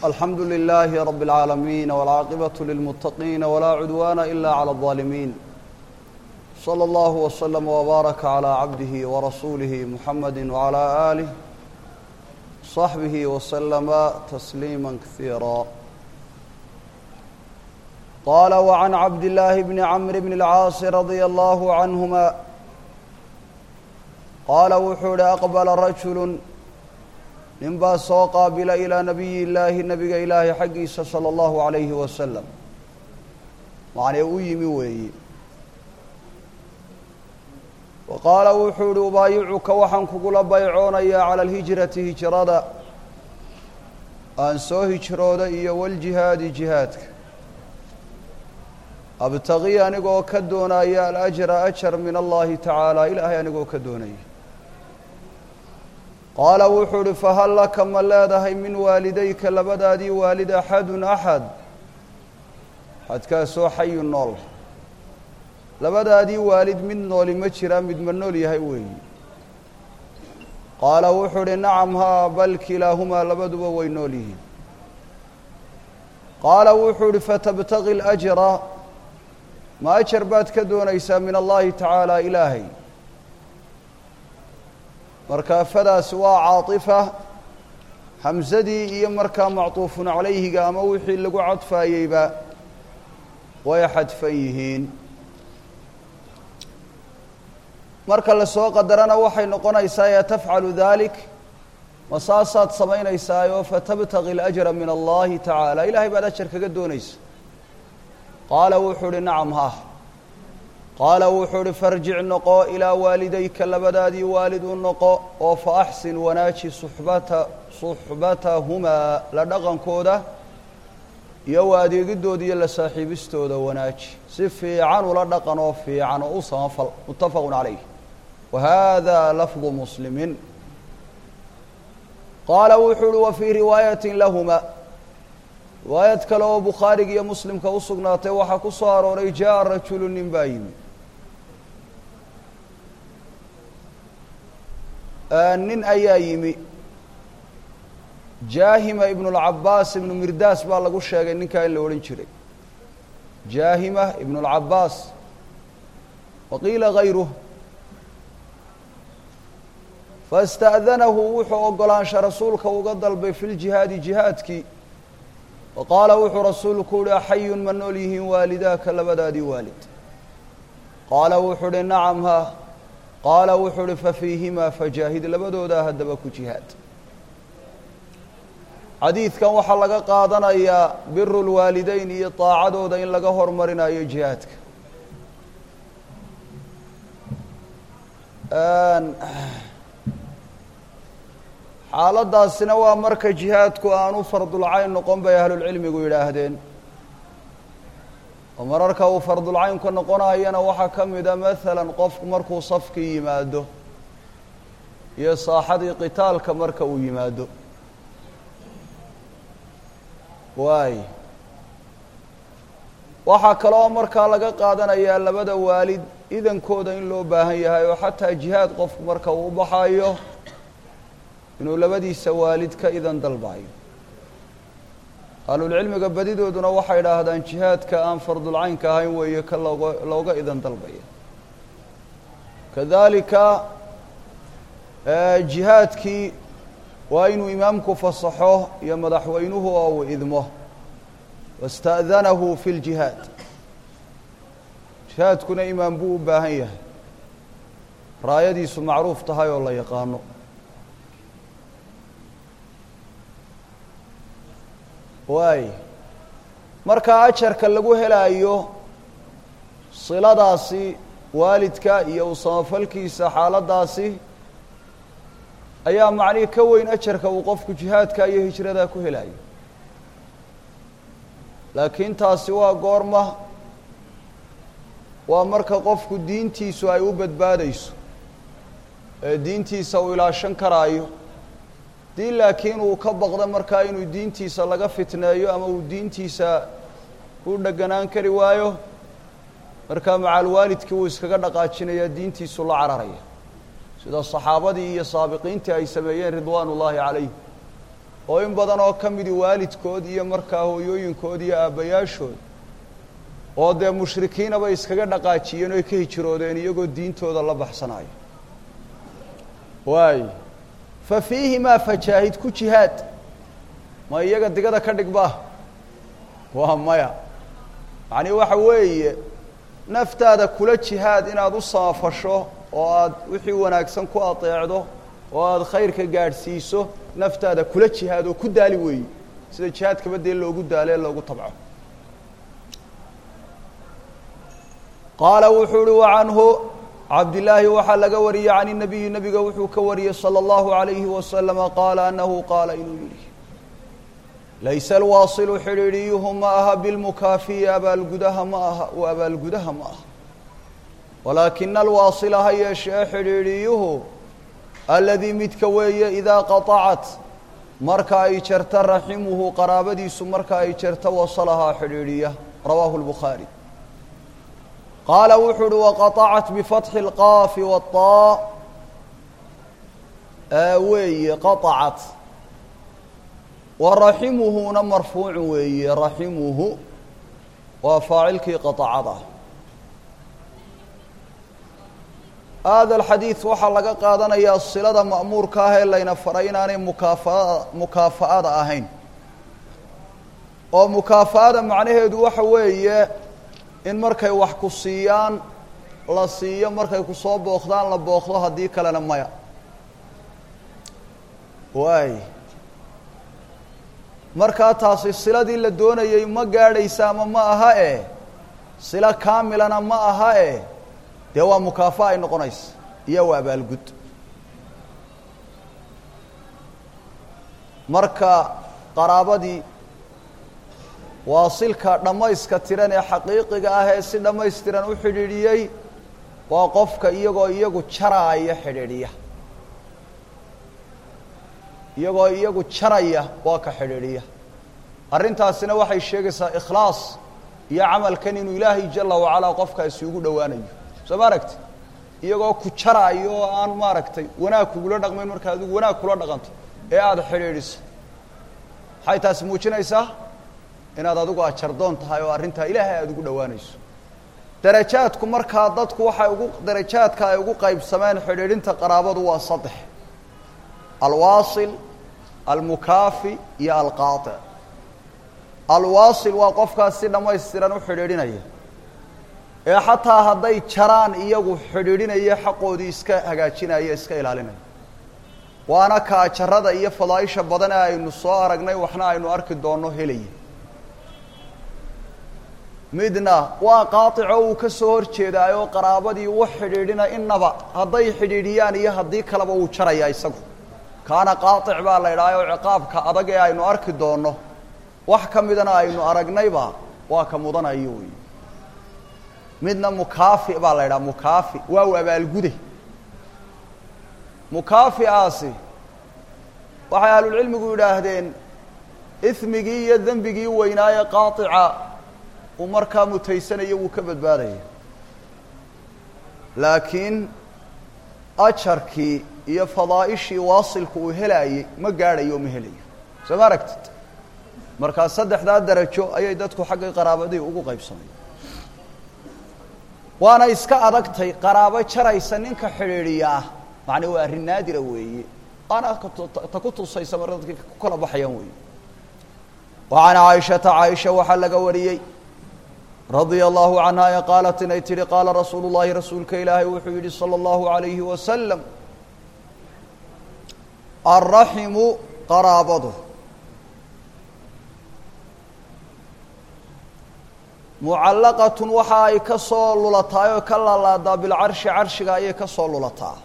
الحمد لله رب العالمين والعاقبة للمتقين ولا عدوان إلا على الظالمين صلى الله وسلم وبارك على عبده ورسوله محمد وعلى آله صحبه وسلم تسليما كثيرا قال وعن عبد الله بن عمرو بن العاص رضي الله عنهما قال وxuu hi أqبل رجل nin baa soo qaabila ilىa nabiyi illaahi nabiga ilaahay xaggiisa salى اllahu عalayhi wasalam macnee u yimi weeyi wa qaala wuxuu ihi ubaayicuka waxaan kugula baycoonayaa calى اlhijrati hijrada aan soo hijrooda iyo waljihaadi jihaadka abtaqi anigoo ka doonaya alajra ajar min allahi tacaala ilaahay anigoo ka doonaya qaala wuxuu uhi fahal laka ma leedahay min waalidayka labadaadii waalid axadun axad axadkaasoo xayu nool labadaadii waalid mid nooli ma jiraa mid ma nool yahay weeyi qaala wuxuu uhi nacam haa bal kilaahumaa labaduba way nool yihiin qaala wuxuu uhi fatabtaqi اlajra ma ajar baad ka doonaysaa min allahi tacaala ilaahay markaa fadaasi waa caatifa hamsadii iyo markaa macطuufun calayhiga ama wixii lagu cadfaayeyba way xadfan yihiin marka lasoo qadarana waxay noqonaysaa ya tafcalu dalik ma saasaad samaynaysaayo fatabtaqi اlأjra min allahi tacaala ilahay baad ajar kaga doonaysa qaala wuxuu uhi nacam ha qaala wuxuu uhi farjic noqo ilaa waalidayka labadaadii waalid u noqo oo fa axsin wanaaji suxbata suxbatahumaa la dhaqankooda iyo wa adeegidooda iyo la saaxiibistooda wanaaji si fiican ula dhaqan oo fiican oo u samafal muttafaqu calayh wa hada lafdu muslimiin qaala wuxuu uhi wa fii riwaayati lahuma riwaayad kale oo bukhaariga iyo muslimka u sugnaatay waxaa ku soo arooray jaa rajulu nin baa yimi nin ayaa yimi jaahima ibnu اlcabaas ibnu mirdaas baa lagu sheegay ninkaa in la odhan jiray jaahima ibnu اlcabaas waqiila gayruh faاsta'danahu wuxuu ogolaansha rasuulka uga dalbay fi ljihaadi jihaadkii wa qaala wuxuu rasuulku uhi axayun ma nool yihiin waalidaaka labadaadii waalid qaala wuxuu uhi nacam ha qaala wuxuu uhi fafiihimaa fajaahid labadoodaa haddaba ku jihaad xadiidkan waxaa laga qaadanayaa biru lwaalideyn iyo daacadooda in laga hormarinayo jihaadka xaaladaasina waa marka jihaadku aanu fardulcayn noqon bay ahlulcilmigu yidhaahdeen oo mararka uu fardulcaynka noqonayana waxaa ka mida maalan qofku markuu safkii yimaado iyo saaxadii qitaalka marka uu yimaado waay waxaa kaloo markaa laga qaadanayaa labada waalid idankooda in loo baahan yahay oo xataa jihaad qofku marka uu u baxayo inuu labadiisa waalid ka idan dalbayo ahlulcilmiga badidooduna waxay idhaahdaan jihaadka aan fardulcaynka ahayn weeye ka looga looga idan dalbaya kadalika jihaadkii waa inuu imaamku fasaxo iyo madaxweynuhu oo uu idmo wasta'danahu fi ljihaad jihaadkuna imaam buu u baahan yahay raayadiisu macruuf tahay oo la yaqaano waay markaa ajarka lagu helaayo siladaasi waalidka iyo u samafalkiisa xaaladaasi ayaa macnihi ka weyn ajarka uu qofku jihaadka iyo hijrada ku helayo laakiin taasi waa goorma waa marka qofku diintiisu ay u badbaadayso ee diintiisa uu ilaashan karaayo dii laakiin uu ka baqdo markaa inuu diintiisa laga fitneeyo ama uu diintiisa ku dheganaan kari waayo markaa macaalwaalidkii uu iskaga dhaqaajinaya diintiisu la cararaya sida saxaabadii iyo saabiqiintii ay sameeyeen ridwaan ullaahi calayh oo in badan oo ka midi waalidkood iyo markaa hooyooyinkood iyo aabbayaashood oo dee mushrikiinaba iskaga dhaqaajiyeen oo ay ka hijiroodeen iyagoo diintooda la baxsanayo waay fa fiihimaa fajaahid ku jihaad ma iyaga digada ka dhigba waa maya macnii waxa weeye naftaada kula jihaad inaad u samafasho oo aada wixii wanaagsan ku adeecdo oo aada khayrka gaadhsiiso naftaada kula jihaad oo ku daali weeye sida jihaadkaba dee loogu daalo ee loogu tabco qaala wuxuu uhi wa canhu cabdillaahi waxaa laga wariyey can inabiyi nabiga wuxuu ka wariyey salى اllahu عalayhi wasalama qaala anahu qaala inuu yihi laysa alwaasilu xidhiidhiyuhu ma aha bilmukaafiyi abaalgudaha ma aha u abaalgudaha ma aha walaakina alwaasila ha yeeshee xidhiidhiyuhu aladii midka weeye idaa qaطacat marka ay jarta raximuhu qaraabadiisu marka ay jarta wasalahaa xidhiidhiya rawaahu اlbukhaari qaala wuxuu uhi waqaطacat bifatxi اlqaafi waطaa weeye qaطacat wa raximuhuna marfuucu weeye raximuhu waa faacilkii qaطacada hada alxadiid waxaa laga qaadanayaa silada ma'muurka ah ee layna faray inaanay mukaafaada mukaafa'ada ahayn oo mukaafa'ada macnaheedu waxa weeye in markay wax ku siiyaan la siiyo markay ku soo booqdaan la booqdo haddii kalena maya waay markaa taasi siladii la doonayey ma gaadhaysa ama ma aha e silo kaamilana ma aha e dee waa mukaafa ay noqonaysa iyo waa abaalgud marka qaraabadii waasilka dhammayska tiran ee xaqiiqiga ah ee si dhammaystiran u xidhiidhiyey waa qofka iyagoo iyagu jaraaya xidhiidhiya iyagoo iyagu jaraya waa ka xidhiidhiya arrintaasina waxay sheegaysaa ikhlaas iyo camalkan inuu ilaahay jala wacalaa qofkaasi ugu dhowaanayo soo ma aragti iyagoo ku jaraayo oo aan maaragtay wanaag kugula dhaqmayn markaa adigu wanaag kula dhaqanto ee aada xidhiidhiso maxay taasi muujinaysaa inaad adigu ajardoon tahay oo arrintaa ilaahay aada ugu dhowaanayso darajaadku markaa dadku waxay ugu darajaadka ay ugu qaybsameen xidhiidhinta qaraabadu waa saddex alwaasil almukaafi iyo alqaaطic alwaasil waa qofkaas si dhammaystiran u xidhiidhinaya ee xataa hadday jaraan iyagu xidhiidhinaya xaqoodii iska hagaajinaya iska ilaalinaya waana ka ajarada iyo fadaaisha badan ee aynu soo aragnay waxna aynu arki doonno helaya midna waa qaaico uu ka soo hor jeedaayoo qaraabadii u xidhiidhina inaba hadday xidhiidhiyaan iyo haddii kaleba uu jaraya isagu kaana qaaic baa la idhaha oo ciqaabka adag ee aynu arki doonno wax ka midana aynu aragnayba waa ka mudanayo wey midna mukaafi baa la idhaha mukaafi waa u abaalgude mukaafiaasi waxay ahlulcilmigu yidhaahdeen ismigii iyo dembigii weynaaye qaaica uu markaa mutaysanayo wuu ka badbaadaya laakiin ajarkii iyo fadaa'ishii waasilku uu helaayey ma gaadhayo ma helayo soo ma aragtid markaa saddexdaa darajo ayay dadku xaggii qaraabadii ugu qaybsamay waana iska adagtay qaraabo jaraysa ninka xidhiidhiya ah macnaa waa arrin naadira weeye waana ta ku tusaysa mar dadkii ku kala baxayaan weeye wa can caaishata caaisha waxaa laga wariyey radia allahu canha ee qaalat inay tihi qaala rasuulu llahi rasuulka ilaahay wuxuu yidhi salى اllahu alayhi wasalam alraximu qaraabadu mucallaqatun waxa ay ka soo lulataay oo ka laalaadaa bilcarshi carshiga ayay ka soo lulataa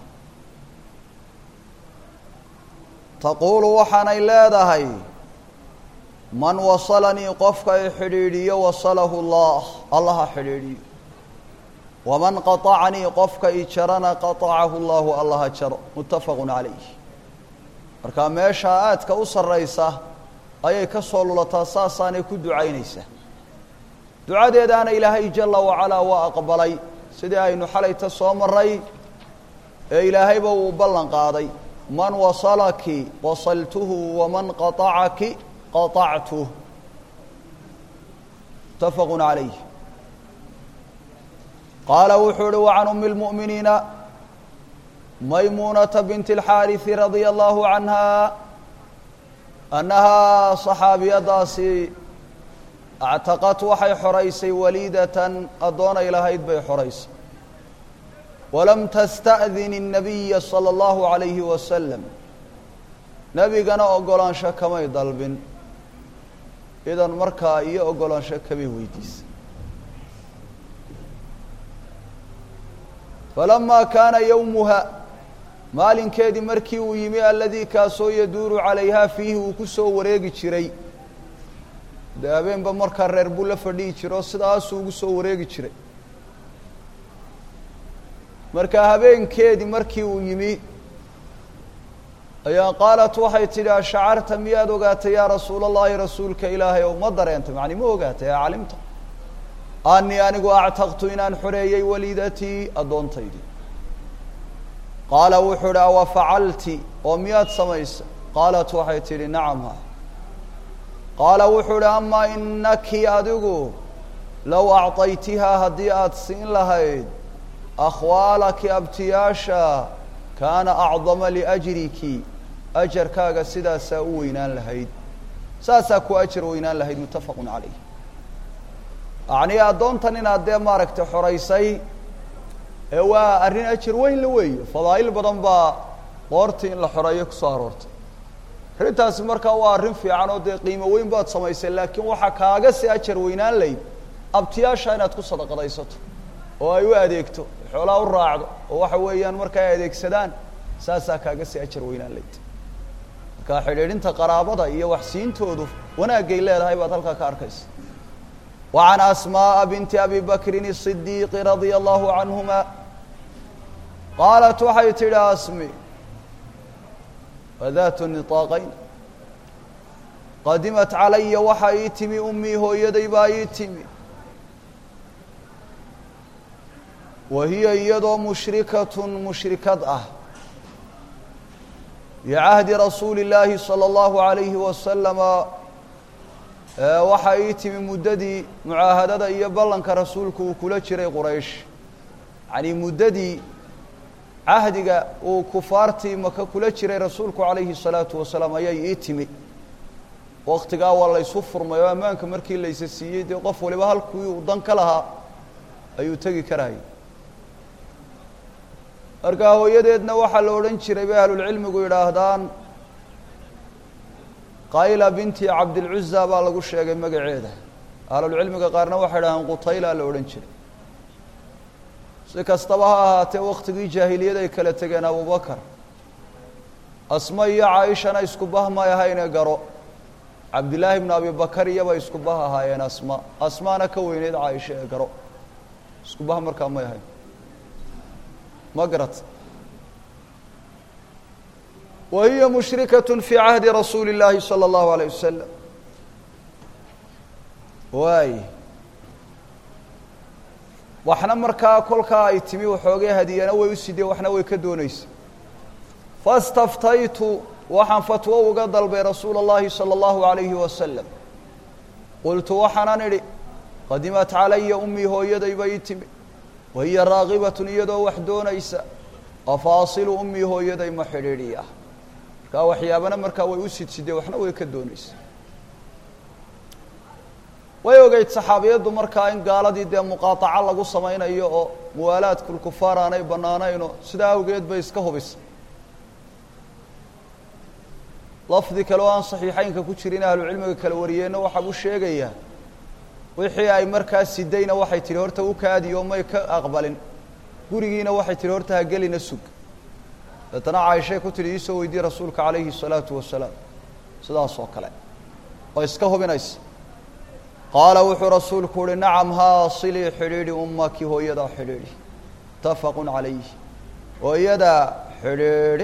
taquulu waxaanay leedahay man wasalanii qofka i xidhiidhiyo wasalahu llah allaha xidhiidhiyo waman qaطacanii qofka i jarana qaطacahu llahu allaha jaro muttafaqu calayh markaa meeshaa aadka u sarraysa ayay ka soo lulataa saasaanay ku ducaynaysaa ducadeedaana ilaahay jala wacalaa waa aqbalay sidii aynu xalayta soo maray ee ilaahayba uu ballan qaaday man wasalaki wasaltuhu waman qaطacaki qaطactuh mutafaqu calayh qaala wuxuu uhi wacan umi اlmu'miniina maymuunata binti اlxaariثi radia allahu canha annahaa saxaabiyadaasi actaqad waxay xoraysay waliidatan addoonay lahayd bay xoraysay walam tasta'din الnabiya salى اllahu عalayhi wasalam nebigana ogolaansho kamay dalbin idan markaa iyo ogolaansho kamay weydiisay falamaa kaana yowmuha maalinkeedii markii uu yimi aladii kaasoo yaduuru calayhaa fiihi uu ku soo wareegi jiray dee habeenba markaa reer buu la fadhihi jiro sidaasuu ugu soo wareegi jiray marka habeenkeedii markii uu yimi ayaa qaalat waxay tidhi ashacarta miyaad ogaatay yaa rasuula allahi rasuulka ilaahay ow ma dareentay macni ma ogaatay a calimta anii anigu actaqtu inaan xoreeyey waliidatii addoontaydii qaala wuxuu idhi awa facalti oo miyaad samaysay qaalat waxay tidhi nacam ha qaala wuxuu idhi amaa inaki adigu low acطaytihaa haddii aada siin lahayd akhwaalaki abtiyaasha kaana acdama liajriki ajarkaaga sidaasaa u weynaan lahayd saasaa ku ajar weynaan lahayd muttafaqu calayh yacnii addoontan inaad dee maaragtay xoraysay ee waa arrin ajar weyn la weeye fadaa'il badan baa qoortii in la xoreeyo kusoo aroortay arrintaasi markaa waa arrin fiican oo dee qiimo weyn baad samaysay laakiin waxaa kaaga si ajar weynaan layd abtiyaasha inaad ku sadaqadaysato oo ay u adeegto xoolaa u raacdo oo waxa weeyaan marka ay adeegsadaan saasaa kaaga si ajar weynaan layd marka xidhiidhinta qaraabada iyo waxsiintoodu wanaagay leedahay baad halkaa ka arkaysa وعن أسmاء بنت أbي بكر الصديq رضي الله عنهma qاaلت waxay tihi asmي وذات نطاaqayn qadimat عalaya waxa ii timi umii hooyaday baa ii timi wa hiya iyadoo mushrikaة mushrikad ah بcahdi rasuuli الlahi صلى الlaه عaليه وسلم waxaa ii timi muddadii mucaahadada iyo ballanka rasuulku uu kula jiray quraysh yacnii muddadii cahdiga uu kufaartii maka kula jiray rasuulku calayhi الsalaatu wasalaam ayay ii timi waktigaa waa laysu furmay oo ammaanka markii laysa siiyey dee qof waliba halkii uu dan ka lahaa ayuu tegi karayay markaa hooyadeedna waxaa la odhan jiray bay ahlulcilmigu yidhaahdaan qayla binti cabdilcuza baa lagu sheegay magaceeda ahlulcilmiga qaarna waxay dhahaan qutayla la odhan jiray si kastaba ha ahaatee waktigii jaahiliyad ay kala tegeen abubakar asma iyo caaishana isku bah may ahayne garo cabdillaahi bnu abi bakar iyaba isku bah ahaayeen asma asmaana ka weyneyd caaisha ee garo isku bah markaa may ahayn ma garat wa hiya mushrikaة fii cahdi rasuuli اllaahi salى اllahu alayه wasalam waay waxna markaa kolkaa ay timi waxoogay hadiyana way u sideen waxna way ka doonaysa faاstaftaytu waxaan fatwo uga dalbay rasuula اllahi salى اllahu عalayhi wasalam qultu waxaanan idhi qadimat calaya umii hooyadayba ii timi wa hiya raagibatun iyadoo wax doonaysa afaasilu umii hooyaday ma xidhiidhiya markaa waxyaabana markaa way u sidsideen waxna way ka doonaysa way ogeyd saxaabiyaddu markaa in gaaladii dee muqaataco lagu samaynayo oo muwaalaadku lkufaar aanay bannaanayno sidaa awgeed bay iska hubisa lafdi kale oo aan saxiixeynka ku jirin ahlucilmiga kala wariyeenna waxaa u sheegayaa wixii ay markaa sidayna waxay tihi horta u kaadiyo may ka aqbalin gurigiina waxay tihi horta ha gelina sug deetana caaishay ku tihi iisoo weydiye rasuulka calayhi الsalaatu wasalaam sidaas oo kale oo iska hubinaysa qaala wuxuu rasuulku uhi nacam haa silii xidhiidhi ummaki hooyadaa xidhiidhi mutafaqu calayh hooyadaa xidhiidhi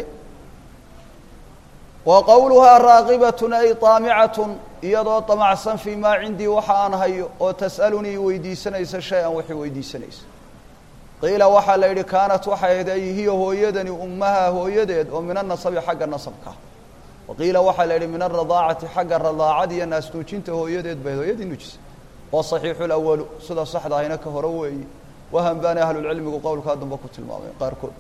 wa qowluhaa raaqibatun ay taamicatun iyadoo damacsan fii maa cindii waxa aan hayo oo tas'alunii weydiisanaysa shay-an waxay weydiisanaysa qiila waxaa la yidhi kaanat waxay ahayd ay hiya hooyadani ummaha hooyadeed oo min anasabi xagga nasabka wa qiila waxaa la yidhi min aradaacati xagga radaacada iyo naasnuujinta hooyadeed bay hooyadii nuujisay oo saxiixu lawalu sida saxda ahina ka hore weeye wahan baana ahlulcilmigu qowlkaa dambe ku tilmaamay qaarkood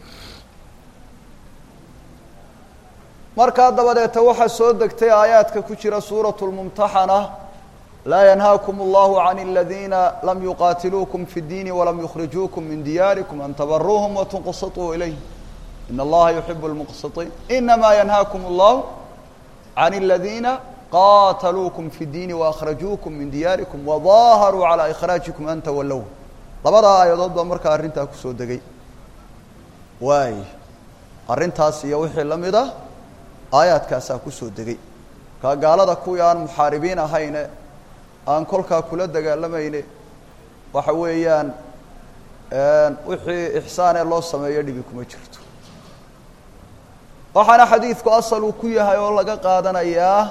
markaa dabadeeta waxaa soo degtay aayaadka ku jira suuratu lmumtaxana laa yanhaakum allahu can aladiina lam yuqaatiluukum fi اddiini walam yukhrijuukum min diyaarikum an tabaruuhum watunqsituu ilayh in allaha yuxibu lmuqsitiin inama yanhaakum allahu can aladiina qaataluukum fi اddiini waakhrajuukum min diyaarikum wadaaharuu calaa ikhraajikum an tawallow labadaa aayadood baa markaa arrintaa kusoo degay waay arrintaas iyo wixii la mid ah aayaadkaasaa kusoo degay kaa gaalada kuwii aan muxaaribiin ahayne aan kolkaa kula dagaalamayne waxa weeyaan wixii ixsaanee loo sameeyo dhibi kuma jirto waxaana xadiidku asal uu ku yahay oo laga qaadanayaa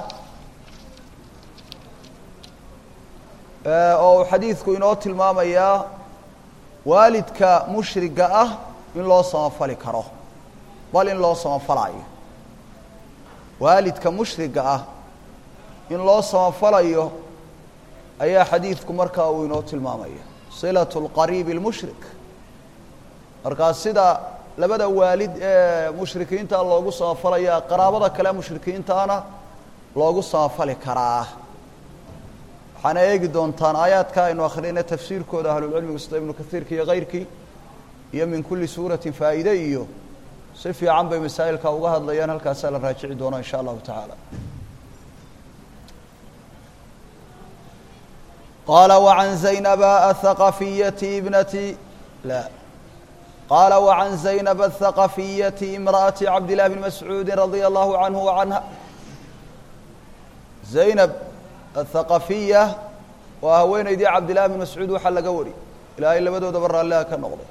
oo uu xadiidku inoo tilmaamayaa waalidka mushriga ah in loo samafali karo bal in loo samafalayo waalidka mushriga ah in loo samafalayo ayaa xadiidku markaa uu inoo tilmaamaya silatu lqariibi lmushrik markaa sida labada waalid ee mushrikiinta loogu samafalaya qaraabada kale mushrikiintaana loogu samafali karaa waxaana eegi doontaan aayaadka aynu akhriyna tafsiirkooda ahlulcilmigu sida ibnu kaiirka iyo kayrkii iyo min kuli suuratin faa'iide iyo si fiican bay masaa'ilka uga hadlayaan halkaasaa la raajici doona in sha allahu tacaala qaala wacan zaynaba athaqafiyati ibnati la qaala wacan zaynaba athaqafiyati imra'ati cabdillahi bni mascuudi radia allahu canhu wacanha zaynab athaqafiya waa haweeneydii cabdillahi bni mascuud waxaa laga wari ilaahay labadoodaba raalliha ka noqday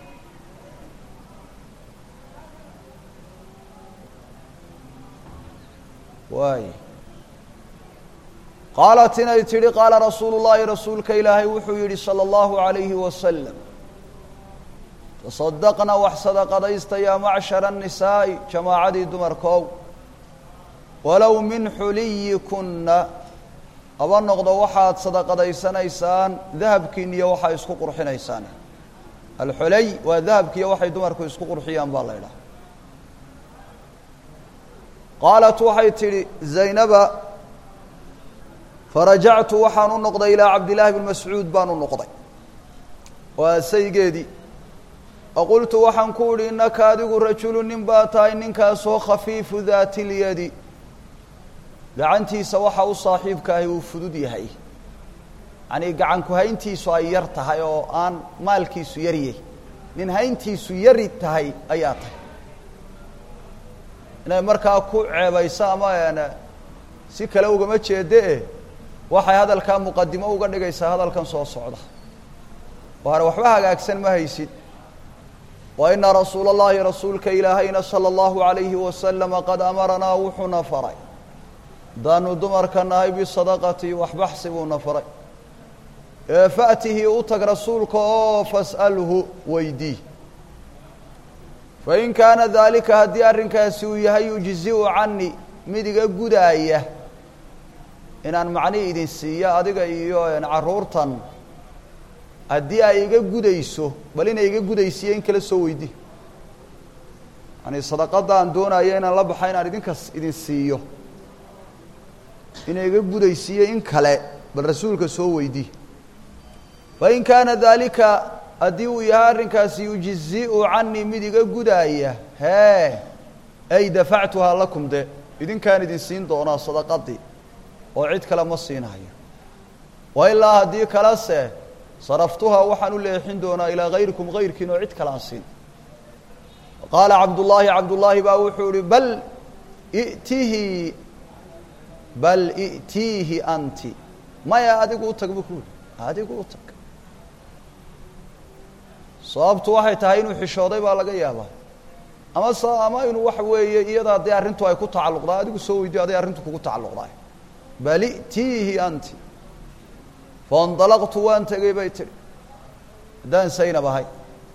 waay qaalat inay tidhi qaala rasuulu llaahi rasuulka ilaahay wuxuu yidhi salى اllahu عalayhi wasalam tasadaqna wax sadaqadaysta yaa macshara الnisaa'i jamaacadii dumarkoow walow min xuliyikuna haba noqdo waxaad sadaqadaysanaysaan dahabkiin iyo waxaa isku qurxinaysaan alxulay waa dahabkiiyo waxay dumarku isku qurxiyaan baa la ydhaha qaalat waxay tidhi zaynaba farajactu waxaan u noqday ilaa cabdillaahi bni mascuud baan u noqday waa saygeedii faqultu waxaan ku idhi innaka adigu rajulu nin baa tahay ninkaasoo khafiifu daati lyadi gacantiisa waxa u saaxiibka ahi uu fudud yahay yacanii gacanku hayntiisu ay yar tahay oo aan maalkiisu yaryay nin hayntiisu yari tahay ayaa tahay inay markaa ku ceebayso ama si kale ugama jeede e waxay hadalkaa muqadimo uga dhigaysaa hadalkan soo socda waana waxba hagaagsan ma haysid wa ina rasuula اllahi rasuulka ilaahayna salى اllahu عalayhi wasalama qad amaranaa wuxuuna faray daanu dumarka nahay bisadaqati waxbaxsi buuna faray ee faأtihi u tag rasuulka oo fas'alhu weydii fain kaana daalika haddii arrinkaasi uu yahay yujziu cani mid iga gudaaya inaan macni idin siiyo adiga iyo carruurtan haddii ay iga gudayso bal inay iga gudaysiiyo in kala soo weydi yani sadaqadda aan doonayo inaan la baxa inaan idinkas idin siiyo inay iga gudaysiiyo in kale bal rasuulka soo weydi fain kaana daalika haddii uu yahay arrinkaasi yujiziu canii mid iga gudaaya hee ay dafactuhaa lakum de idinkaan idin siin doonaa sadaqadii oo cid kale ma siinayo wa ilaa haddii kalese saraftuhaa waxaan u leexin doonaa ilaa hayrikum hayrkiin oo cid kale aan siin qaala cabdullaahi cabdullaahi baa wuxuu ihi bal i'tihi bal i'tiihi anti maya adigu u tag buu ku yihi adigu u tag sababtu waxay tahay inuu xishooday baa laga yaabaa ama s ama inuu waxa weeye iyada haddii arrintu ay ku tacalluqdaa adigu soo weydiyo aday arrintu kugu tacalluqdaay bal i'tiihi anti faindalaqtu waan tegey bay tidhi haddaan saynab ahay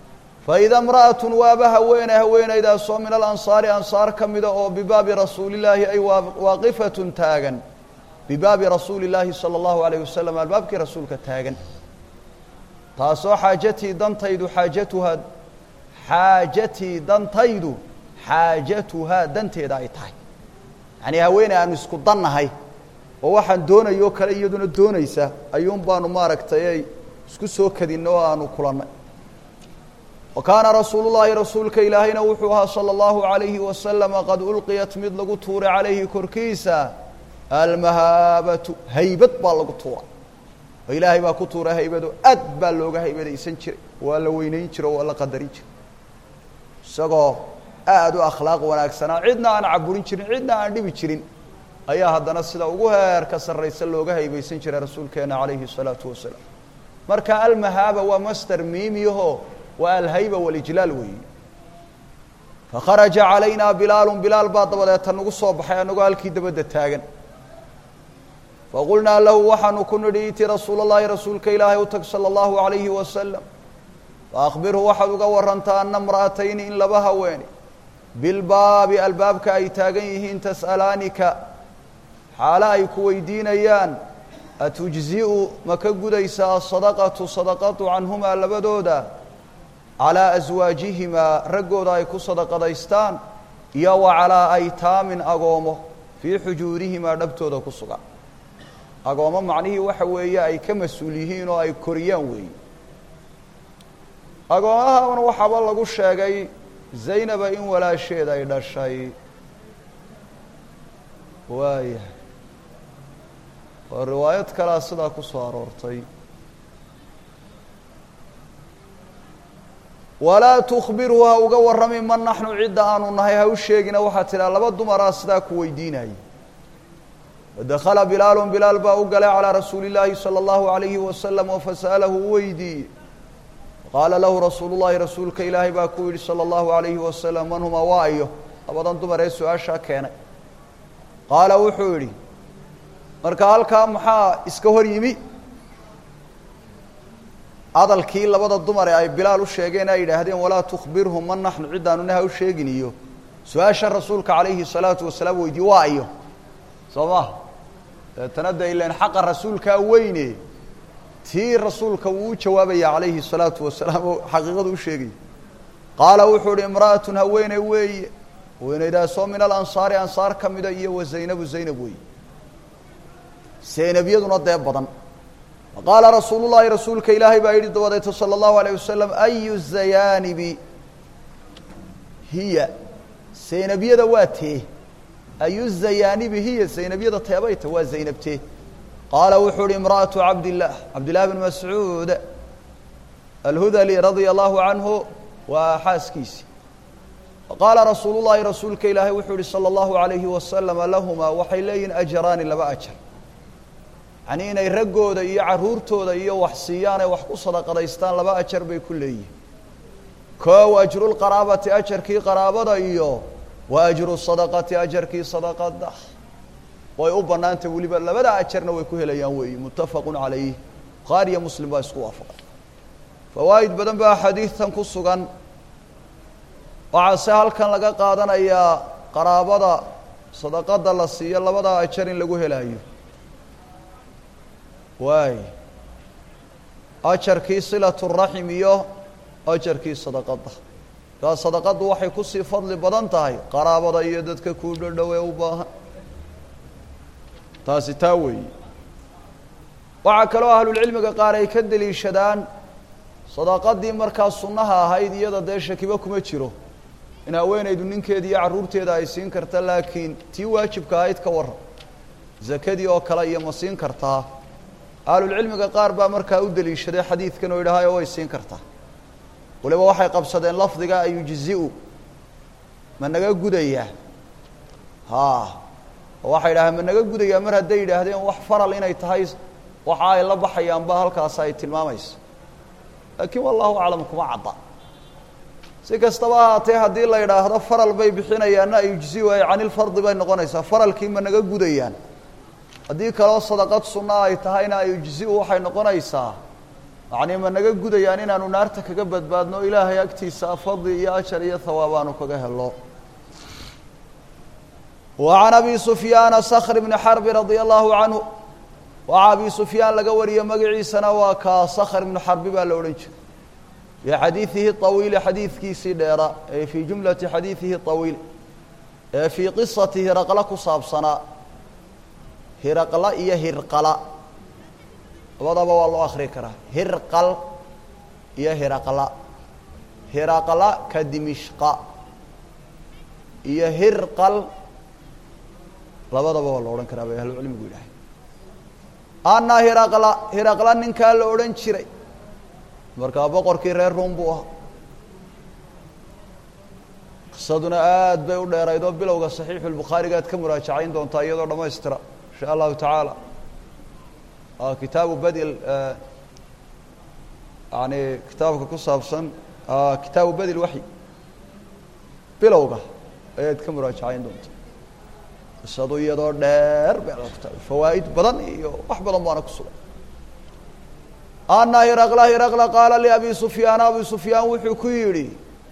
faida imra'atun waaba haweene haweenaydaasoo min alansaari ansaar ka mida oo bibaabi rasuulillaahi ay waaqifatun taagan bibaabi rasuuli illaahi sala allahu alayh wasalam albaabkii rasuulka taagan taasoo xaajatii dantaydu xaajatuhaa xaajatii dantaydu xaajatuhaa danteeda ay tahay yacnii haweeney aanu isku dannahay oo waxaan doonayoo kale iyaduna doonaysa ayuun baanu maaragtay ay isku soo kadinna oo aanu kulannay wa kaana rasuulu llaahi rasuulka ilaahayna wuxuu ahaa sala allahu alayhi wasalama qad ulqiyat mid lagu tuuray calayhi korkiisa almahaabatu haybad baa lagu tuuray oo ilaahay baa ku tuuray haybado aad baa looga haybadaysan jiray waa la weynayn jiro waa la qadarin jiray isagoo aada u akhlaaq wanaagsanaa cidna aan caburin jirin cidna aan dhibi jirin ayaa haddana sida ugu heerka sarraysa looga haybaysan jiray rasuulkeena calayhi الsalaatu wasalaam marka almahaaba waa master miimiyaho waa alhayba walijlaal weeyi fakharaja calayna bilaalu bilaal baa dabadeeta nagu soo baxay anagoo halkii dabadda taagan faqulnaa lahu waxaanu ku nidhi iti rasuul اllahi rasuulka ilaahay u tag salى اllahu عalayhi wasalam faakbirhu waxaad uga warantaa ana imra'atayni in laba haweene bilbaabi albaabka ay taagan yihiin tas'alaanika xaalo ay ku weydiinayaan atujzi'u ma ka gudaysaa asadaqatu sadaqatu canhumaa labadooda calaa aswaajihimaa raggooda ay ku sadaqadaystaan iyo wa calaa aytaamin agoomo fii xujuurihimaa dhabtooda ku sugan agoomo macnihii waxa weeye ay ka mas-uul yihiin oo ay koriyaan weeye agoomahan waxaaba lagu sheegay zaynaba in walaasheed ay dhashay waayahay oo riwaayad kalea sidaa ku soo aroortay walaa tukbirhu ha uga warrami man naxnu cidda aanu nahay ha u sheegina waxaa tidhaha laba dumaraa sidaa ku weydiinayay fadakhala bilaalu bilaal baa u galay calaa rasuuli illaahi salى اllahu alayhi wasalam oo fasa'alahu u weydiiyey qaala lahu rasuulu llahi rasuulka ilaahay baa ku yidhi salى اllahu alayhi wasalam man huma waa iyo labadan dumar ee su-aashaa keenay qaala wuxuu yidhi marka halkaa maxaa iska hor yimi hadalkii labada dumar ee ay bilaal u sheegeen ay yidhaahdeen walaa tukbirhum man naxnu ciddaanuna ha u sheegin iyo su-aasha rasuulka calayhi salaatu wasalaam weydiye waa iyo soo maha deetana de ilan xaqa rasuulkaa weyne tii rasuulka wuu u jawaabaya calayhi الsalaatu wasalaam oo xaqiiqadu u sheegaya qaala wuxuu uhi imra'atun haweeney weeye haweeneydaasoo min alansaari ansaar ka mida iyo wa zaynabu zaynab weeye zaynabyaduna dee badan qaala rasuulu llahi rasuulka ilaahay baa yidhi dabadeeto salى اllahu alayه wasalam ayu zayaanibi hiya zaynabyada waa tee ayu zayaanibi hiya zaynabyada teebayta waa zaynabtee qaala wuxuu uhi imra'aةu cabdillaah cabdillahi bn mascuud alhudali radia allahu canhu waa xaaskiisii qaala rasuulu llahi rasuulka ilaahay wuxuu yihi salى اllahu alayhi wasalama lahumaa waxay leeyihin ajraani laba ajar yacnii inay raggooda iyo carruurtooda iyo wax siiyaan ee wax ku sadaqadaystaan laba ajar bay ku leeyihin koow ajrulqaraabati ajarkii qaraabada iyo wa ajru sadaqati ajarkii sadaqada way u bannaantay weliba labada ajarna way ku helayaan weeyi muttafaqun calayh bukhaari iyo muslim baa isku waafaqay fawaa'id badan baa xadiidtan ku sugan waxaase halkan laga qaadanayaa qaraabada sadaqada la siiyo labada ajar in lagu helayo waay ajarkii silatu raxim iyo ajarkii sadaqada kaa sadaqadu waxay kusii fadli badan tahay qaraabada iyo dadka kuu dhodhow ee u baahan taasi taa weeyi waxaa kaloo ahlulcilmiga qaar ay ka deliishadaan sadaqadii markaa sunnaha ahayd iyada dee shakibo kuma jiro in haweenaydu ninkeeda iyo carruurteeda ay siin karta laakiin tii waajibka ahayd ka warran zakadii oo kale iyo ma siin kartaa ahlulcilmiga qaar baa markaa u deliishaday xadiidkan oo yidhaahayo way siin kartaa waliba waxay qabsadeen lafdiga ayujzi-u ma naga gudayaa ha oo waxay yidhahdeen ma naga gudayaa mar hadday yidhaahdeen wax faral inay tahay waxa ay la baxayaan ba halkaas ay tilmaamayso laakiin wallahu aclam kuma cadda si kastaba ahaatee haddii la yidhaahdo faral bay bixinayaanna ayujzi-u ay canilfardi bay noqonaysaa faralkii ma naga gudayaan haddii kaloo sadaqad sunna ay tahayna ayujzi-u waxay noqonaysaa yacnii ma naga gudayaan inaanu naarta kaga badbaadno ilaahay agtiisa fadli iyo ajar iyo hawaab aanu kaga helo wa can abi sufyaana skr bni xarbi radia allahu canhu waxaa abi sufyaan laga wariye magaciisana waa kaa skr ibnu xarbi baa la odhan jiray fii xadiidihi طawiili xadiidkiisii dheera ee fii jumlati xadiidihi طawiil ee fii qisati hiraqla ku saabsanaa hiraqla iyo hirqala labadaba waa loo akri karaa hirqal iyo hiraqla hiraqla ka dimishqa iyo hirqal labadaba waa la odhan karaa bay ahlucilmigu yidhahay anna hiraqla hiraqla ninkaa la odhan jiray markaa boqorkii reer ruum buu ahaa qisaduna aad bay u dheerayd oo bilowga saxiixu lbukhaariga aad ka muraajacayn doontaa iyadoo dhammaystira insha allahu tacaala kitaabu badi yani kitaabka ku saabsan kitaabu badi lwaxyi bilowga ayaad ka muraajacayn doontaa qisadu iyadoo dheer bay kitaab fawaa'id badan iyo wax badan baana ku sugan ana hiraqla hiraqla qaala liabi sufyaana abi sufyaan wuxuu ku yidhi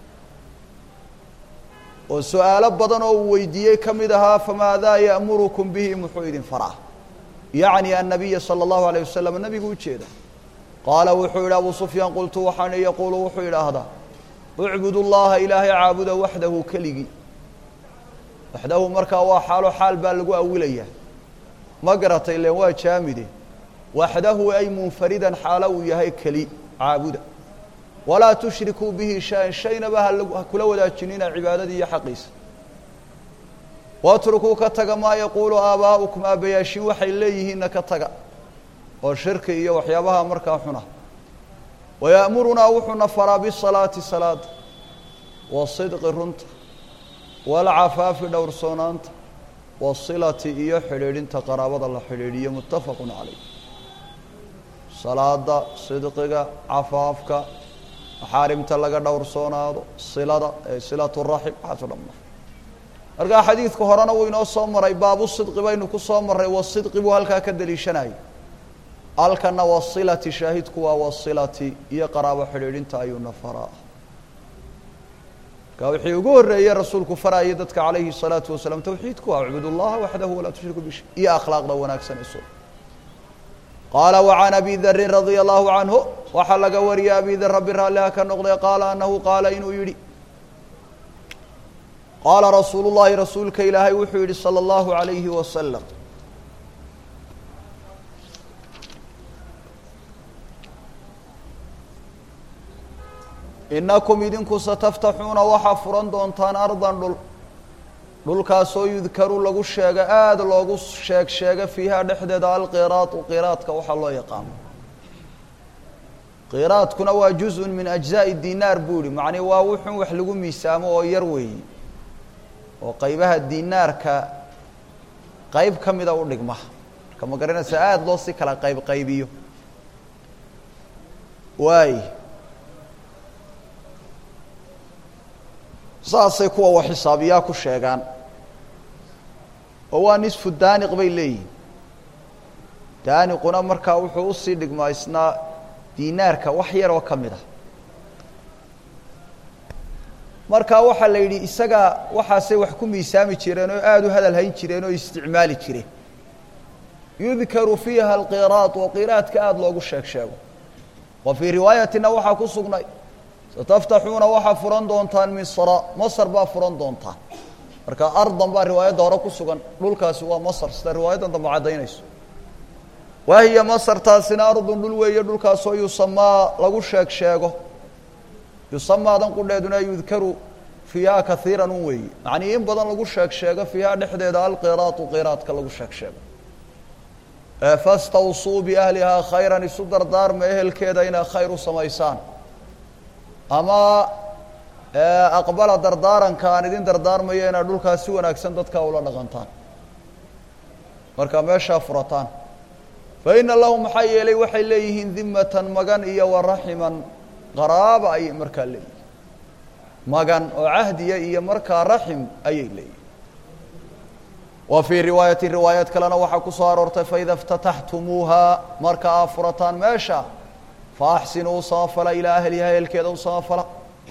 oo su-aalo badan oo uu weydiiyey ka mid ahaa famaadaa ya'murukum bihi muxuu idin faraa yacni annabiya sala allahu alayh wasalam nabigu ujeeda qaala wuxuu yidhi abu sufyaan qultu waxaan yaquulu wuxuu idhaahdaa ucbud llaha ilaahay caabuda waxdahu keligii waxdahu markaa waa xaalo xaal baa lagu awilayaa ma garatay len waa jaamide waxdahu ay munfaridan xaalo uu yahay keli caabuda walaa tushrikuu bihi shay-an shaynaba ha kula wadaajinina cibaadadii iyo xaqiisa watrukuu ka taga maa yaquulu aabaa'ukum aabbayaashin waxay leeyihiinna ka taga oo shirki iyo waxyaabaha markaa xuna waya'murunaa wuxuuna faraa bisalaati salaada wasidqi runta waalcafaafi dhowrsoonaanta wasilati iyo xidhiidhinta qaraabada la xidhiidhiyo muttafaqun calayh salaada sidqiga cafaafka maxaarimta laga dhowrsoonaado silada ee silatu raxim waxaaso dhamma markaa xadiidka horena wuu inoo soo maray baabu sidqi baynu ku soo marray wasidqi buu halkaa ka daliishanayay halkana wasilati shaahidku waa wasilati iyo qaraabo xidhiidhinta ayuuna faraa marka wixii ugu horreeyey rasuulku farayay dadka calayhi الsalaatu wasalaam tawxiidku waa acbud اllaha waxdahu walaa tushriku bishay iyo akhlaaqda wanaagsan isu qaala وعan abi darin radia allahu canhu waxaa laga wariyay abi dar rabbi raalliha ka noqday qaala anahu qaala inuu yidhi qaala rasuulu llahi rasuulka ilaahay wuxuu yihi salى اllahu عalayhi wasalam inakum idinku sataftaxuuna waxaa furan doontaan ardan dhul dhulkaasoo yudkaru lagu sheega aada loogu sheeg sheega fiiha dhexdeeda alqiraatu qiraadka waxaa loo yaqaano qiraadkuna waa juzun min ajzaa'i dinaar buu yihi macnii waa wuxun wax lagu miisaamo oo yar weeye oo qeybaha dinaarka qeyb ka mida u dhigma marka ma garanaysa aada loo si kala qayb qaybiyo waay saasay kuwa wax xisaabiyaa ku sheegaan oo waa nisfu daaniq bay leeyihin daaniquna markaa wuxuu usii dhigmaa isnaa dinaarka wax yar oo ka mid ah markaa waxaa la yidhi isaga waxaasay wax ku miisaami jireen oo aada u hadal hayn jireen oo isticmaali jireen yudkaru fiiha alqiraad oo qiraadka aada loogu sheeg sheego wa fii riwaayatina waxaa ku sugnay sataftaxuuna waxaa furan doontaan misra masr baa furan doontaan marka ardan baa riwaayadda hore ku sugan dhulkaasi waa masr sida riwaayaddan dambe caddaynayso wahiya masrtaasina ardun dhul weeye dhulkaasoo yusamaa lagu sheeg sheego yusamaadan qudheeduna yudkaru fiiha kaiiran un weeye macnii in badan lagu sheeg sheego fiiha dhexdeeda alqiraatu qiraadka lagu sheeg sheego fastawsuu biahlihaa khayran isu dardaarma ehelkeeda inay khayr u samaysaan ama aqbala dardaaranka aan idin dardaarmayo inaad dhulkaas si wanaagsan dadka ula dhaqantaan markaa meeshaa furataan fa ina lahum maxaa yeelay waxay leeyihiin dimatan magan iyo waraximan qaraaba ayay markaa leeyihin magan oo cahdiya iyo markaa raxim ayay leeyihin wa fii riwaayati riwaayaad kalena waxaa ku soo aroortay faida اftataxtumuuha marka aa furataan meesha faaxsinuu u samafala ilaa ahliha ehelkeeda u samafala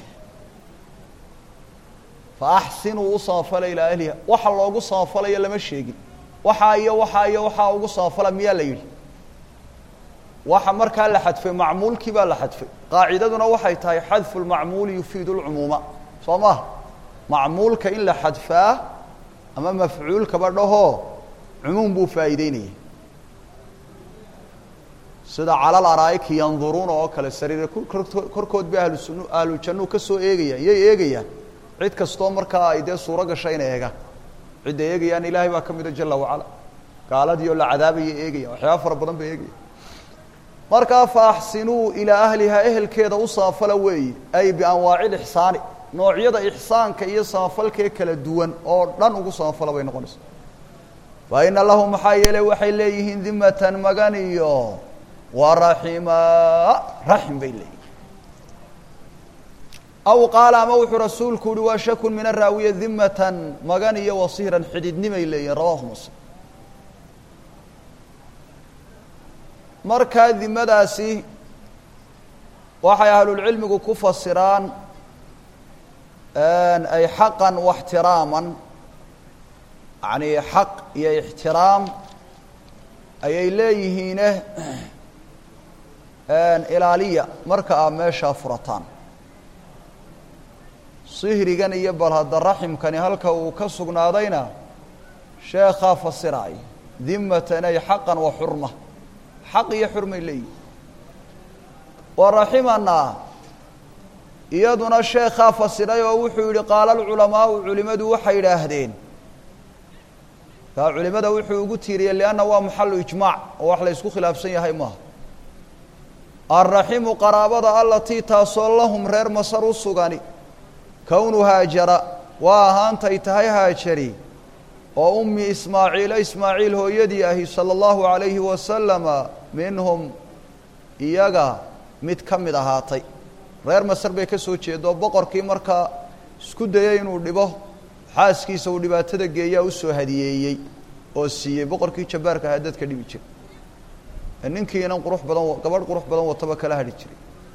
faaxsinuu u samafala ilaa ahliha waxa loogu samafalayo lama sheegin waxaa iyo waxaa iyo waxaa ugu samafala miyaa la yidhi waxa markaa la xadfay macmuulkii baa la xadfay qaacidaduna waxay tahay xadfu lmacmuuli yufiidu lcumuuma soo maha macmuulka in la xadfaa ama mafcuulkaba dhahoo cumuum buu faa'iideynaya sida calal araa'iki yanduruuna oo kale sariire korkood bay ahlusun ahlu jannuu ka soo eegayaan yay eegayaan cid kastoo markaa ay dee suuro gasha inay eegaan cidda eegayaan ilaahay baa ka mida jala wacala gaaladii oo la cadaabaya eegayaan waxyaaba fara badan bay eegayaan markaa fa axsinuu ilaa ahliha ehelkeeda u samafala weeye ay bianwaaci lixsaani noocyada ixsaanka iyo samafalkee kala duwan oo dhan ugu samafala bay noqonaysa fa ina lahu maxaa yeelay waxay leeyihiin dimatan magan iyo wa raxima raxim bay leeyihin aw qaala ama wuxuu rasuulku uhi waa shakun min araawiya dimatan magan iyo wasiiran xididnimay leeyihin rawahu muslim markaa dimadaasi waxay ahlulcilmigu ku fasiraan ay xaqan waxtiraaman yani xaq iyo ixtiraam ayay leeyihiine ilaaliya marka aa meeshaa furataan sihrigan iyo bal hadda raximkani halka uu ka sugnaadayna sheekhaa fasiraay dimatan ay xaqan wa xurma xaq iyo xurmay leeyihin wa raximanaa iyaduna sheekhaa fasiray oo wuxuu yihi qaala alculamaau culimadu waxay idhaahdeen kaa culimada wuxuu ugu tiiriyey lianna waa maxalu ijmaac oo wax la ysku khilaafsan yahay maaha alraximu qaraabada allatii taasoo lahum reer masar u sugani kownu haajara waa ahaantay tahay haajari oo ummi ismaaciila ismaaciil hooyadii ahi sala allahu calayhi wasalama minhum iyaga mid ka mid ahaatay reer masar bay ka soo jeedo boqorkii markaa isku dayay inuu dhibo xaaskiisa uu dhibaatada geeyaa usoo hadiyeeyey oo siiyey boqorkii jabbaarka ahaa dadka dhibi jiray ninkii inan qurux badan gabadh qurux badan wataba kala hadhi jiray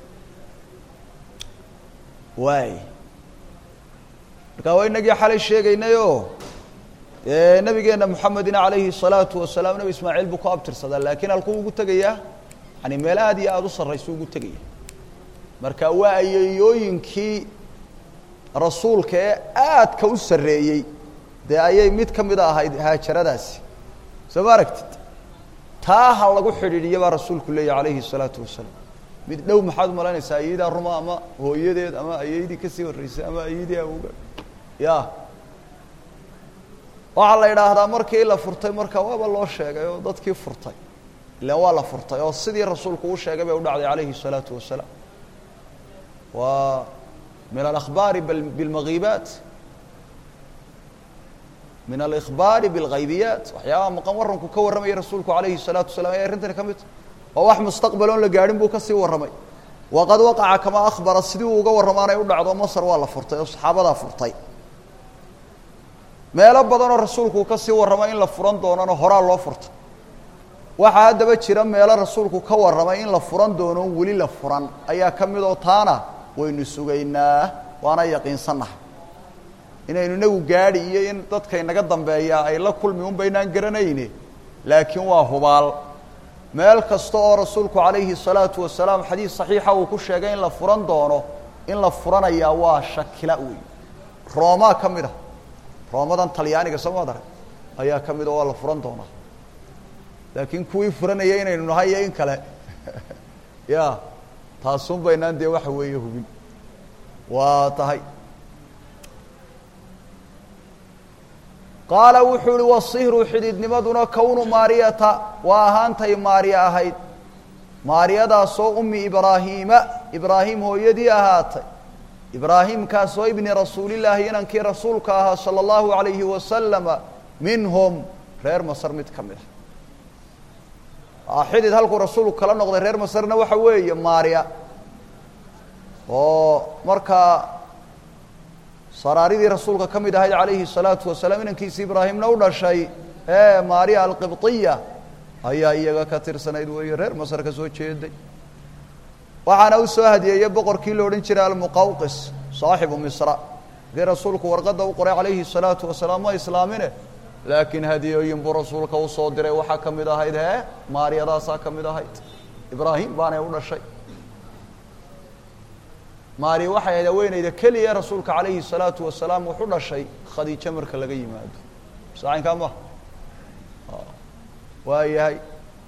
waay markaa waa inagii xalay sheegaynayoo nabigeenna moxamedina calayhi الsalaatu wasalaam nebi ismaaciil buu ku abtirsadaa laakiin halkuu ugu tegayaa yani meel aad iyo aada u sarraysu ugu tegaya marka waa ayeeyooyinkii rasuulka ee aadka u sarreeyey dee ayay mid ka mida ahayd haajaradaasi soo ma aragtid taa ha lagu xidhiidhiya baa rasuulku leeyahy calayhi الsalaatu wasalaam mid dhow maxaad umalaynaysaa ayadaa ruma ama hooyadeed ama ayaydii kasii horreysay ama ayadii awga ya waxaa la idhaahdaa markii la furtay marka waaba loo sheegay oo dadkii furtay ilan waa la furtay oo sidii rasuulku u sheegay bay u dhacday calayhi الsalaatu wasalaam waa min alأkhbaari biاlmagiibaat min alإkhbaari biاlghaybiyaat waxyaabaha maqan warranku ka warramayay rasuulku calayhi الsalaatu wasalaam ay arrintani ka mid tahy oo wax mustaqbal oon la gaadhin buu kasii warramay waqad waqaca kamaa akhbara sidii uu uga warramaanay u dhacdo masar waa la furtay oo saxaabadaa furtay meelo badanoo rasuulku uu kasii warramay in la furan doonana horaa loo furtay waxaa haddaba jira meelo rasuulku ka warramay in la furan doono weli la furan ayaa ka mid oo taana waynu sugaynaa waana yaqiinsannahay inaynu inagu gaadhi iyo in dadka inaga dambeeyaa ay la kulmi un baynaan garanayne laakiin waa hubaal meel kasta oo rasuulku calayhi الsalaatu wasalaam xadiis saxiixa uu ku sheegay in la furan doono in la furanayaa waa shakila wey roomaa ka mid a roomadan talyaaniga soo maad arag ayaa ka mid a waa la furan doonaa laakiin kuwii furanaya inaynu nahay iyo in kale ya taasun baynaan dee waxa weeye hubin waa tahay qaala wuxuu uhi wasihru xididnimaduna kownu maariyata waa ahaantay maariya ahayd maariyadaasoo ummi ibraahiima ibraahim hooyadii ahaatay ibraahimkaasoo ibni rasuulillaahi inankii rasuulka ahaa sala allahu alayhi wasalama minhum reer masar mid ka mid ah xidid halkuu rasuulku kala noqday reer masarna waxa weeye maariya oo markaa saraaridii rasuulka ka mid ahayd calayhi الsalaatu wasalaam inankiisi ibraahimna u dhashay ee maariya alqibطiya ayaa iyaga ka tirsanayd weeye reer masar ka soo jeeday waxaana u soo hadiyeeyey boqorkii la odhan jiray almuqawqis saaxibu misra dii rasuulku warqadda u qoray calayhi الsalaatu wasalaam ma islaamine laakiin hadiyooyin buu rasuulka usoo diray waxaa ka mid ahayd hee maaryadaasaa ka mid ahayd ibraahim baanay u dhashay maariya waxay ahayd haweeneyda keliya rasuulka calayhi الsalaatu wasalaam wuxu dhashay khadiijo marka laga yimaado saacinkaa ma waa yahay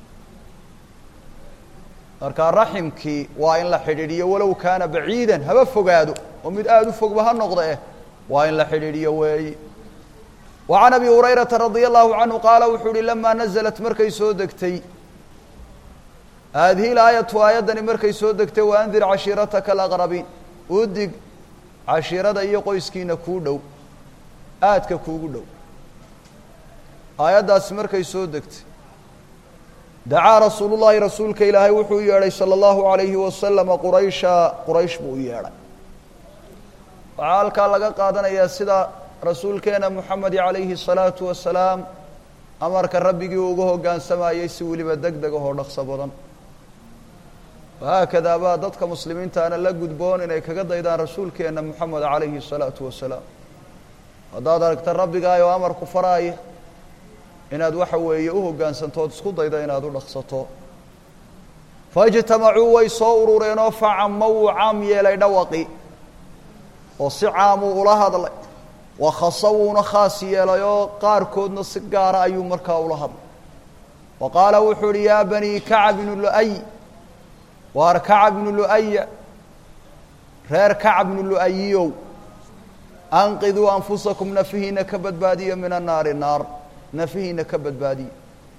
markaa raximkii waa in la xidhiidhiyo walow kaana baciidan haba fogaado oo mid aada u fogba ha noqda eh waa in la xidhiidhiyo weeyi wa can abi hurayrata radia allahu canhu qaala wuxuu uhi lamaa naزlat markay soo degtay haadihi laayatu aayaddani markay soo degtay waandir cashiirataka alaqrabiin udig cashiirada iyo qoyskiina kuu dhow aadka kuugu dhow aayaddaasi markay soo degtay dacaa rasuulu llaahi rasuulka ilaahay wuxuu u yeedhay salى اllahu alayhi wasalama quraysha quraysh buu u yeedhay waxaa halkaa laga qaadanayaa sida rasuulkeena moxamedi calayhi الsalaatu wasalaam amarka rabbigii uga hoggaansamayey si weliba deg deg ahoo dhaqso badan wahaakadaa baa dadka muslimiintaana la gudboon inay kaga daydaan rasuulkeena moxamed calayhi الsalaatu wasalaam haddaad aragta rabbigaay oo amarku faraaya inaad waxa weeye u hoggaansantood isku dayda inaad u dhaqsato faijtamacuu way soo urureenoo facama wuu caam yeelay dhawaqi oo si caamuu ula hadlay wakhasa wuuna khaas yeelay oo qaarkoodna si gaara ayuu markaa ula hadlay wa qaala wuxuu uhi yaa banii kacab bnu lu'ay waar kacab bnu lu'aya reer kacab bnu lu'ayiyow anqiduu anfusakum nafihiina ka badbaadiya min annaari naar nafihiina ka badbaadiya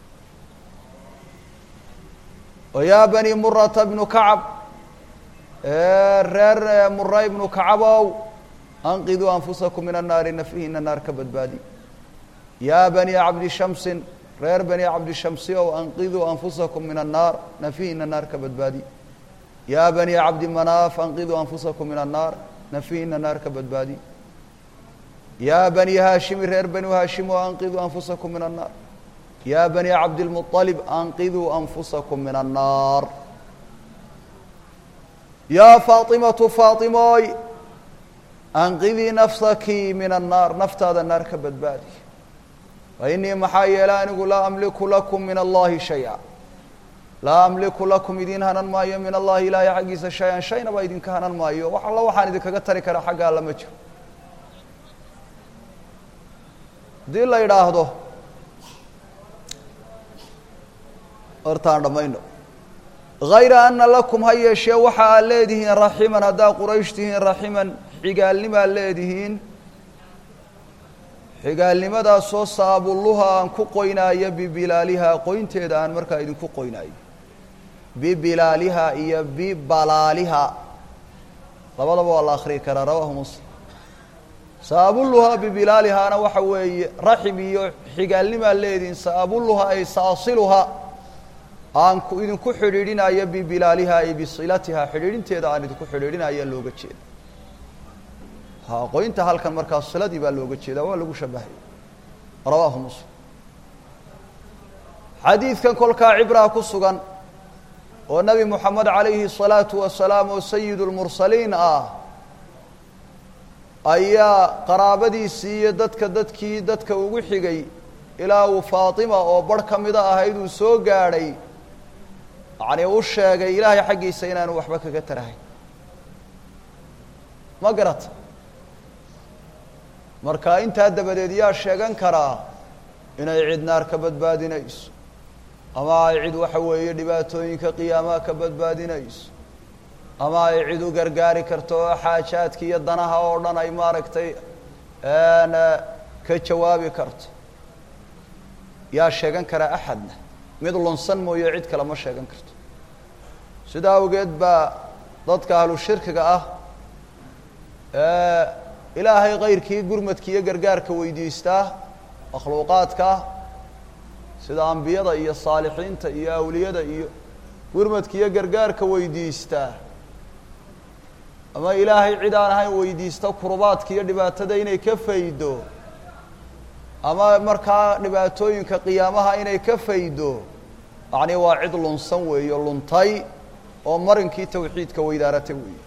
o yaa bani murata bnu kacab reer mura ibnu kacabow anqiduu anfusakum min annaari nafihiina naar ka badbaadiya yaa bani cabdi shamsin reer bani cabdi shamsi ow anqiduu anfusakum min annaar nafihiina naar ka badbaadiya yaa bani cabdi manaaf anqiduu anfusakum min annaar nafihiina naar ka badbaadiya yaa bani haashimi reer banu haashim oo anqiduu anfusakum min annaar yaa bani cabdilmuطalib anqiduu anfusakum min annaar yaa faatimatu faatimooy anqidii nafsaki min annaar naftaada naar ka badbaadi fa inii maxaa yeelay anigu laa amliku lakum min allahi shaya laa amliku lakum idiin hanan maayo min allahi ilaahay xaggiisa shay-an shaynaba idinka hanan maayo wax alla waxaan idinkaga tari karaa xagga alla ma jiro haddii la yidhaahdo hortaan dhammayno hayra ana lakum ha yeeshee waxa aad leedihiin raximan haddaa quraysh tihiin raximan xigaalnimaad leedihiin xigaalnimadaasoo saabulluha aan ku qoynaayo bibilaalihaa qoynteeda aan markaa idinku qoynaayo bibilaaliha iyo bibalaaliha labadaba waa la akriyi karaa rawaahu muslim saabulluhaa bibilaalihaana waxa weeye raxim iyo xigaalnimaad leedihiin saabulluha ay saasiluha aan ku idinku xidhiidhinayo bibilaaliha ay bisilatiha xidhiidhinteeda aan idinku xidhiidhinaya looga jeeda ha qoynta halkan markaa siladii baa looga jeedaa waa lagu shabahay rawaahu muslim xadiidkan kolkaa cibraa ku sugan oo nebi moxamed calayhi الsalaatu wasalaam oo sayid اlmursaliin ah ayaa qaraabadiisii iyo dadka dadkii dadka ugu xigay ilaa uu faatima oo barh ka mida ahayd uu soo gaadhay yacni u sheegay ilaahay xaggiisa inaanu waxba kaga tarahay ma garata marka intaa dabadeed yaa sheegan karaa inay cid naar ka badbaadinayso ama ay cid waxa weeye dhibaatooyinka qiyaamaha ka badbaadinayso ama ay cid u gargaari karto oo xaajaadka iyo danaha oo dhan ay maaragtay ka jawaabi karto yaa sheegan karaa axadna mid lunsan mooye cid kale ma sheegan karto sidaa awgeed baa dadka ahlu shirkiga ah ilaahay kayrkii gurmadka iyo gargaarka weydiistaa makhluuqaadka sida ambiyada iyo saalixiinta iyo awliyada iyo gurmadka iyo gargaarka weydiistaa ama ilaahay cid aan ahayn weydiista kurubaadka iyo dhibaatada inay ka faydo ama markaa dhibaatooyinka qiyaamaha inay ka faydo yacni waa cid lunsan weeyo luntay oo marinkii tawxiidka weydaaratay weeye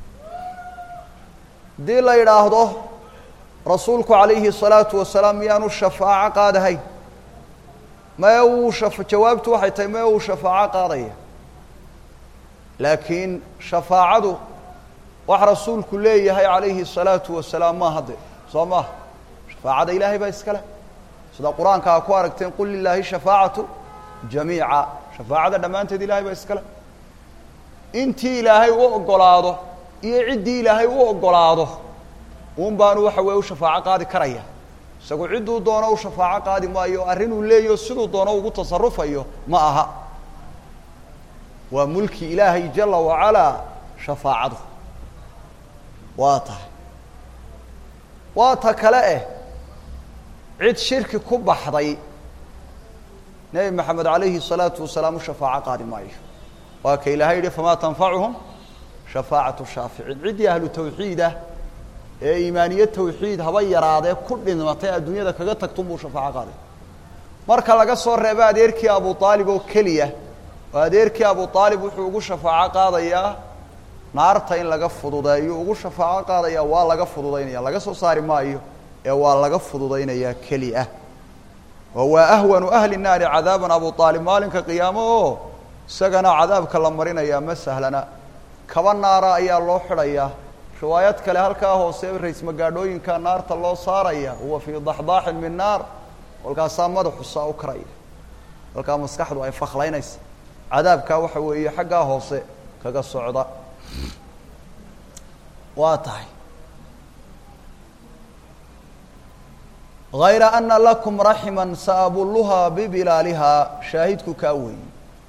haddii la yidhaahdo rasuulku calayhi الsalaatu wasalaam miyaanu shafaaco qaadahayn mae uu jawaabtu waxay tahay mae uu shafaaco qaadaya laakiin shafaacadu wax rasuulku leeyahay calayhi الsalaatu wasalaam maaha de soo maaha shafaacada ilaahay baa iska leh sida qur-aanka a ku aragteen qul lilaahi shafaacatu jamiica shafaacada dhammaanteed ilahay baa iska leh intii ilaahay u ogolaado iyo ciddii ilaahay u ogolaado un baanu waxa weeye u shafaaco qaadi karaya isagu cidduu doono u shafaaco qaadi maayo arrinuu leeyaho siduu doono ugu tasarufayo ma aha waa mulki ilaahay jala wacalaa shafaacadu waa tahay waa ta kale eh cid shirki ku baxday nebi maxamed calayhi الsalaatu wasalaam u shafaaco qaadi maayo waa ka ilaahay yihi famaa tanfacuhum shafaacatu shaaficiin ciddii ahlu tawxiidah ee iimaaniye tawxiid haba yaraadee ku dhimatay adduunyada kaga tagtun buu shafaaco qaaday marka laga soo reebo adeerkii abu aalib oo keliya oo adeerkii abu aalib wuxuu ugu shafaaco qaadayaa naarta in laga fududeeyo ugu shafaaco qaadaya waa laga fududaynaya laga soo saari maayo ee waa laga fududaynayaa keli ah oo waa ahwanu ahli naari cadaaban abu aalib maalinka qiyaamo oo isagana cadaabka la marinayaa ma sahlana kaba naara ayaa loo xidhayaa riwaayad kale halkaa hoose raysmagaadhooyinka naarta loo saaraya huwa fii daxdaaxin min naar kolkaasaa madaxu saa u karaya halkaa maskaxdu ay faklaynaysa cadaabkaa waxa weeye xaggaa hoose kaga socda waa tahay hayra ana lakum raximan saabulluhaa bibilaalihaa shaahidku kaa weeye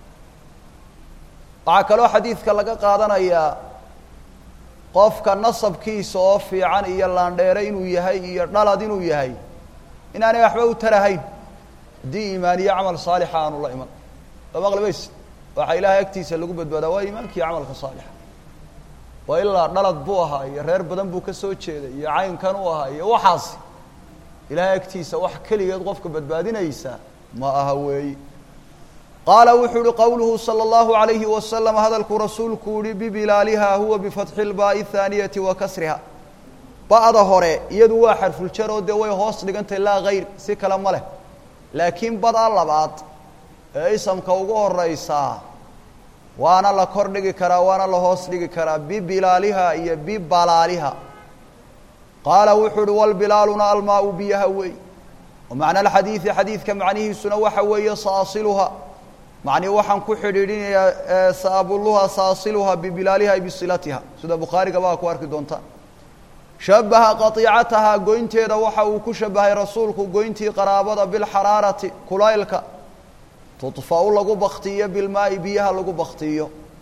waxaa kaloo xadiidka laga qaadanayaa qofka nasabkiisa oo fiican iyo laandheere inuu yahay iyo dhalad inuu yahay inaanay waxba u tarahayn haddii iimaaniye camal saalixa aanu la iman soo maqlibays waxaa ilaahay agtiisa lagu badbaadaa waa iimaankiiyo camalka saalixa waa ilaa dhalad buu ahaa iyo reer badan buu ka soo jeeday iyo caynkan u ahaa iyo waxaasi ilaahay agtiisa wax keligeed qofka badbaadinaysa ma aha weeyi qaala wuxuu uhi qowluhu salى اllahu عalayhi wasalam hadalkuu rasuulku yihi bibilaaliha huwa bifatxi اlbaai الthaaniyati wa kasriha ba'da hore iyadu waa xarfuljaroo dee way hoos dhigantay laa hayr si kale ma leh laakiin bada labaad ee isamka ugu horeysaa waana la kor dhigi karaa waana la hoos dhigi karaa bibilaaliha iyo bibalaaliha qaala wuxuu uhi walbilaaluna almaau biyaha wey wamacna alxadiidi xadiidka macnihiisuna waxa weeye saasiluha macnii waxaan ku xidhiidhinayaa saabuluha saasiluha bibilaaliha bisilatiha sida bukhaariga baa ku arki doontaan shabaha qatiicatahaa goynteeda waxa uu ku shabahay rasuulku goyntii qaraabada bilxaraarati kulaylka tudfa-u lagu baktiyo bilmaa'i biyaha lagu baktiyo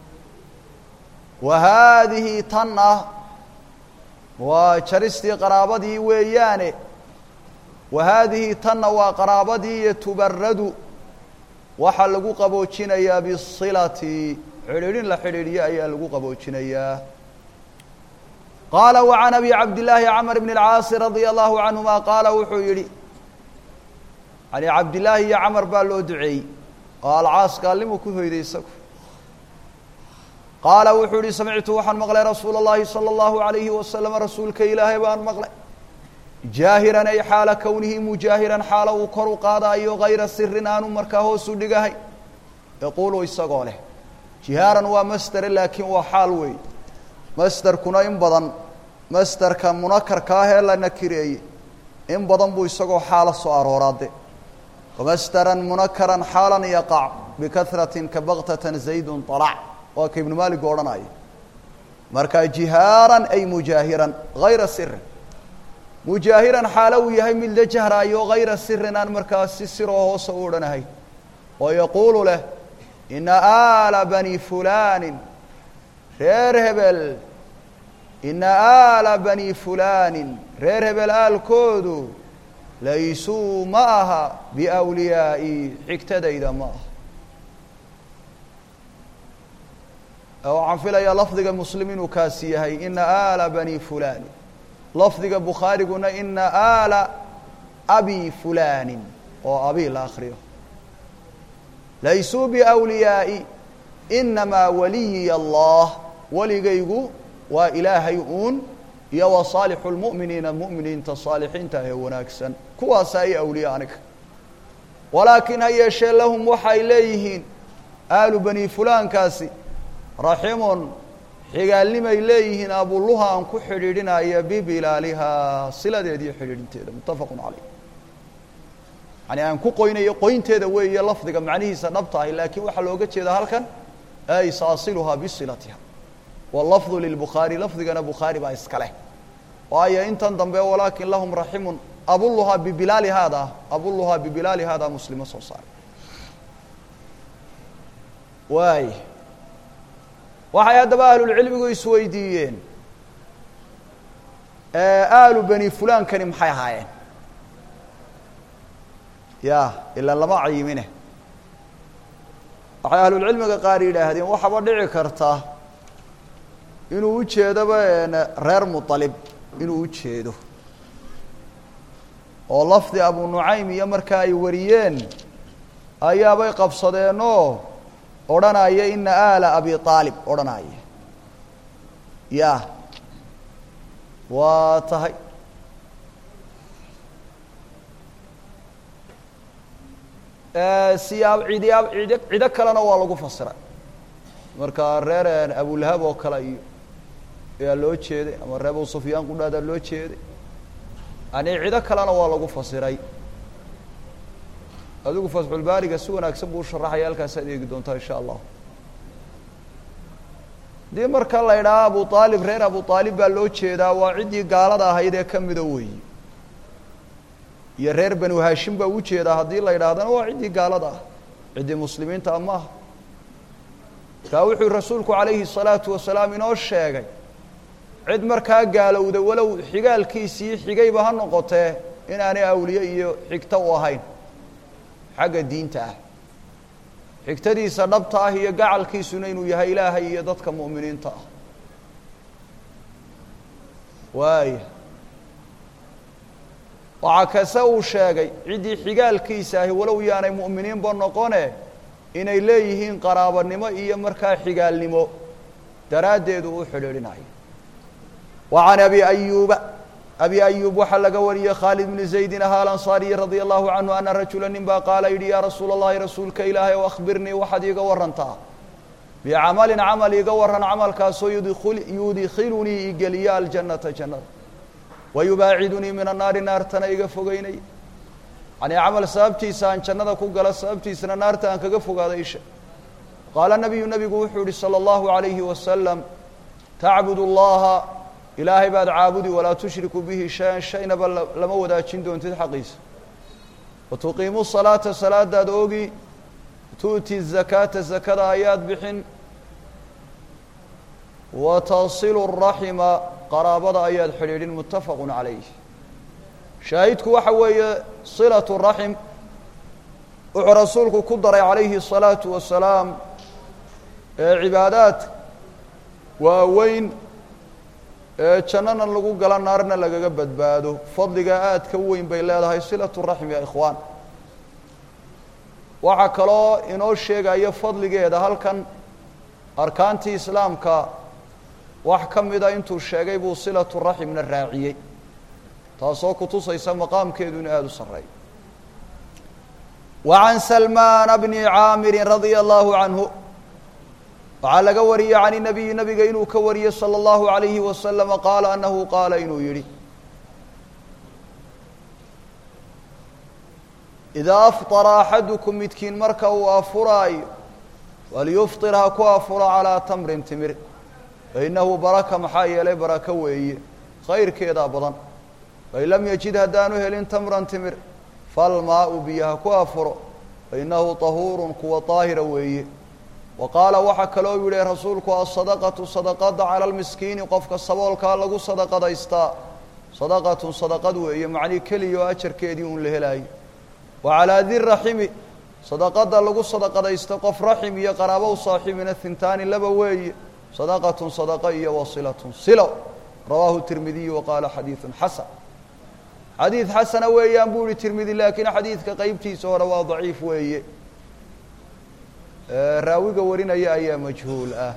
wa haadihi tan ah waa jaristii qaraabadii weeyaane wa haadihi tanna waa qaraabadii iyo tubaradu waxaa lagu qaboojinayaa bisilati xidhiidhin la xidhiidhiyo ayaa lagu qaboojinayaa qaala wa can abi cabdillaahi camr bn اlcaasi radia allahu canhuma qaala wuxuu yidhi yani cabdillaahi iyo camar baa loo duceeyey oo alcaas gaalnimu ku hoyday isagu qaala wuxuu yihi samictu waxaan maqlay rasuula اllahi salى اllahu alayhi wasalam rasuulka ilaahay baan maqlay jaahiran ay xaala kownihi mujaahiran xaala uu kor u qaadaayo hayra sirin aanu markaa hoosu dhigahay yaquulu isagoo leh jihaaran waa masdere laakiin waa xaal weey masderkuna in badan masderka munakarka ah ee la nakireeyey in badan buu isagoo xaala soo arooraade wamasderan munakaran xaalan yaqac bikahratin ka baktatan zaydun alac waa ka ibnu maaligu odhanaya marka jihaaran ay mujaahiran hayra sirin mujaahiran xaalo uu yahay mid la jahraayo hayra sirin aan markaa si siroo hoose u odhanahay oo yaquulu leh ina aala bani fulaanin reer hebel ina aala bani fulaanin reer hebel aalkoodu laysuu ma aha biawliyaa'i xigtadayda ma aha waxaan filayaa lafdiga muslim inuu kaasi yahay ina aala bani fulaanin lafdiga bukhaariguna ina aala abi fulaanin oo abi la akriyo laysuu biawliyaa'i inamaa waliyiya allah weligaygu waa ilaahay uun iyo wa saalixu lmu'miniina mu'miniinta saalixiinta ee wanaagsan kuwaasa ay awliya aniga walaakin ha yeeshee lahum waxay leeyihiin aalu bani fulaankaasi raximun xigaalnimay leeyihiin abuluha aan ku xidhiidhinaya bibilaalihaa siladeeda iyo xidhiidhinteeda muttafaqun caleyh yani aan ku qoynayo qoynteeda weeye lafdiga macnihiisa dhabta ahi laakiin waxaa looga jeedaa halkan ay saasiluhaa bisilatiha wlafdu lilbukhaari lafdigana bukhaari baa iska leh waayo intan dambe walaakin lahum raximun abuluhaa bibilaali haada abuluhaa bibilaali haada muslimo soo saaray waay waxay haddaba ahlulcilmigu isweydiiyeen aalu bani fulaankani maxay ahaayeen ya ilaa lama cayimine waxay ahlulcilmiga qaar yidhaahdeen waxaaba dhici karta inuu ujeedoba reer muطalib inuu ujeedo oo lafdi abu nucaym iyo markaa ay wariyeen ayaabay qabsadeenoo odhanaya ina aala abi aalib odhanaya ya waa tahay siyaab cidiyaab cid cido kalena waa lagu fasiray marka reer abulahab oo kale iyo ayaa loo jeeday ama reer abu sufyaan qudhaadaa loo jeeday yani cido kalena waa lagu fasiray adigu fatxulbaariga si wanaagsan buu usharaxaya halkaasaad eegi doontaa insha allah haddii marka la idhaha abu aalib reer abu aalib baa loo jeedaa waa ciddii gaalada ahayd ee ka mida weeyi iyo reer banu haashim baa ujeedaa haddii la idhaahdana waa ciddii gaalada ah ciddii muslimiinta a maaha kaa wuxuu rasuulku calayhi الsalaatu wasalaam inoo sheegay cid markaa gaalowda walow xigaalkiisii xigayba ha noqotee inaanay awliye iyo xigto u ahayn xagga diinta ah xigtadiisa dhabta ah iyo gacalkiisuna inuu yahay ilaahay iyo dadka mu'miniinta ah waaya waxaa kase uu sheegay ciddii xigaalkiisa ahi walow yaanay mu'miniinba noqone inay leeyihiin qaraabanimo iyo markaa xigaalnimo daraaddeedu u xidhiidhinayo wa can abi ayuuba abi ayuub waxaa laga wariyey khaalid bni zaydin ahaa alansaariyi radia allahu canhu ana rajula nin baa qaala yidhi yaa rasuula allahi rasuulka ilaahay o akhbirnii waxaad iiga warantaa bicamalin camal iiga waran camalkaasoo yudkhilunii igeliya aljannata jannada wayubaacidunii min annaari naartana iga fogeynay yani camal sababtiisa aan jannada ku gala sababtiisana naarta aan kaga fogaada isha qaala nabiyu nabigu wuxuu yihi salى اllahu عalayhi wasalam tacbud اllaha ilaahay baad caabudi walaa tushriku bihi shay-an shaynaba lama wadaajin doontid xaqiisa watuqiimu salaata salaadaad oogi tu'ti zakaata zakada ayaad bixin watasilu raxima qaraabada ayaad xidhiidhin muttafaqu calayh shaahidku waxa weeye silatu raxim wuxuu rasuulku ku daray calayhi الsalaatu wasalaam ee cibaadaad waaweyn ee jannana lagu gala naarna lagaga badbaado fadliga aadka u weyn bay leedahay silatu raxim ya ikhwaan waxaa kaloo inoo sheegaya fadligeeda halkan arkaantii islaamka wax ka mida intuu sheegay buu silatu raximna raaciyey taasoo kutusaysa maqaamkeedu in aada u sarreeyo wa can salmaana bni caamirin radia allahu canhu waxaa laga wariyey can inabiyi nabiga inuu ka wariyey salى اllahu عalayhi wasalama qaala anahu qaala inuu yihi idaa afطara axadukum midkiin marka uu afuraayo walyufطir ha ku afuro calىa tamrin timir fainahu baraka maxaa yeelay barako weeye khayrkeedaa badan fain lam yajid haddaanu helin tamran timir falmaau biyo ha ku afuro fainahu طahuuru kuwa طaahira weeye wa qaala waxaa kaloo yihi rasuulku asadaqatu sadaqada cala lmiskiini qofka saboolkaa lagu sadaqadaystaa sadaqatun sadaqad weeye macnii keliya oo ajarkeedii uun la helaayo wa calaa di raximi sadaqada lagu sadaqadaysta qof raxim iyo qaraabo u saaxiibina hintaani laba weeye sadaqatun sadaqa iyo wasilatun silo rawaahu tirmidiyu wa qaala xadiidun xasan xadiid xasana weeyaan buu ihi tirmidi laakiin xadiidka qeybtiisa hore waa daciif weeye raawiga warinaya ayaa majhuul ah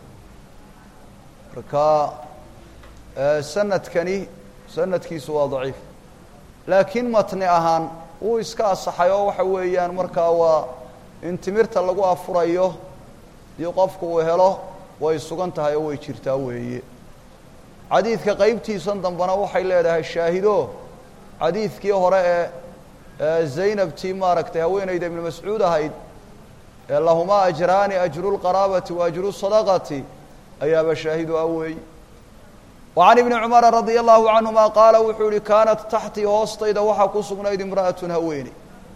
marka sanadkani sanadkiisu waa daciif laakiin matni ahaan wuu iska asaxay oo waxa weeyaan markaa waa in timirta lagu afurayo dii qofku uu helo way sugan tahay oo way jirtaa weeye xadiidka qeybtiisan dambena waxay leedahay shaahido xadiidkii hore ee zaynabtii maaragtay haweeneyda ibnu mascuud ahayd ee lahumaa ajraani ajru lqaraabati wa ajru sadaqati ayaaba shaahidu ah weeye wa can ibni cumara radia allahu canhuma qaala wuxuu yihi kaanat taxtii hoostayda waxaa ku sugnayd imra'atun haweene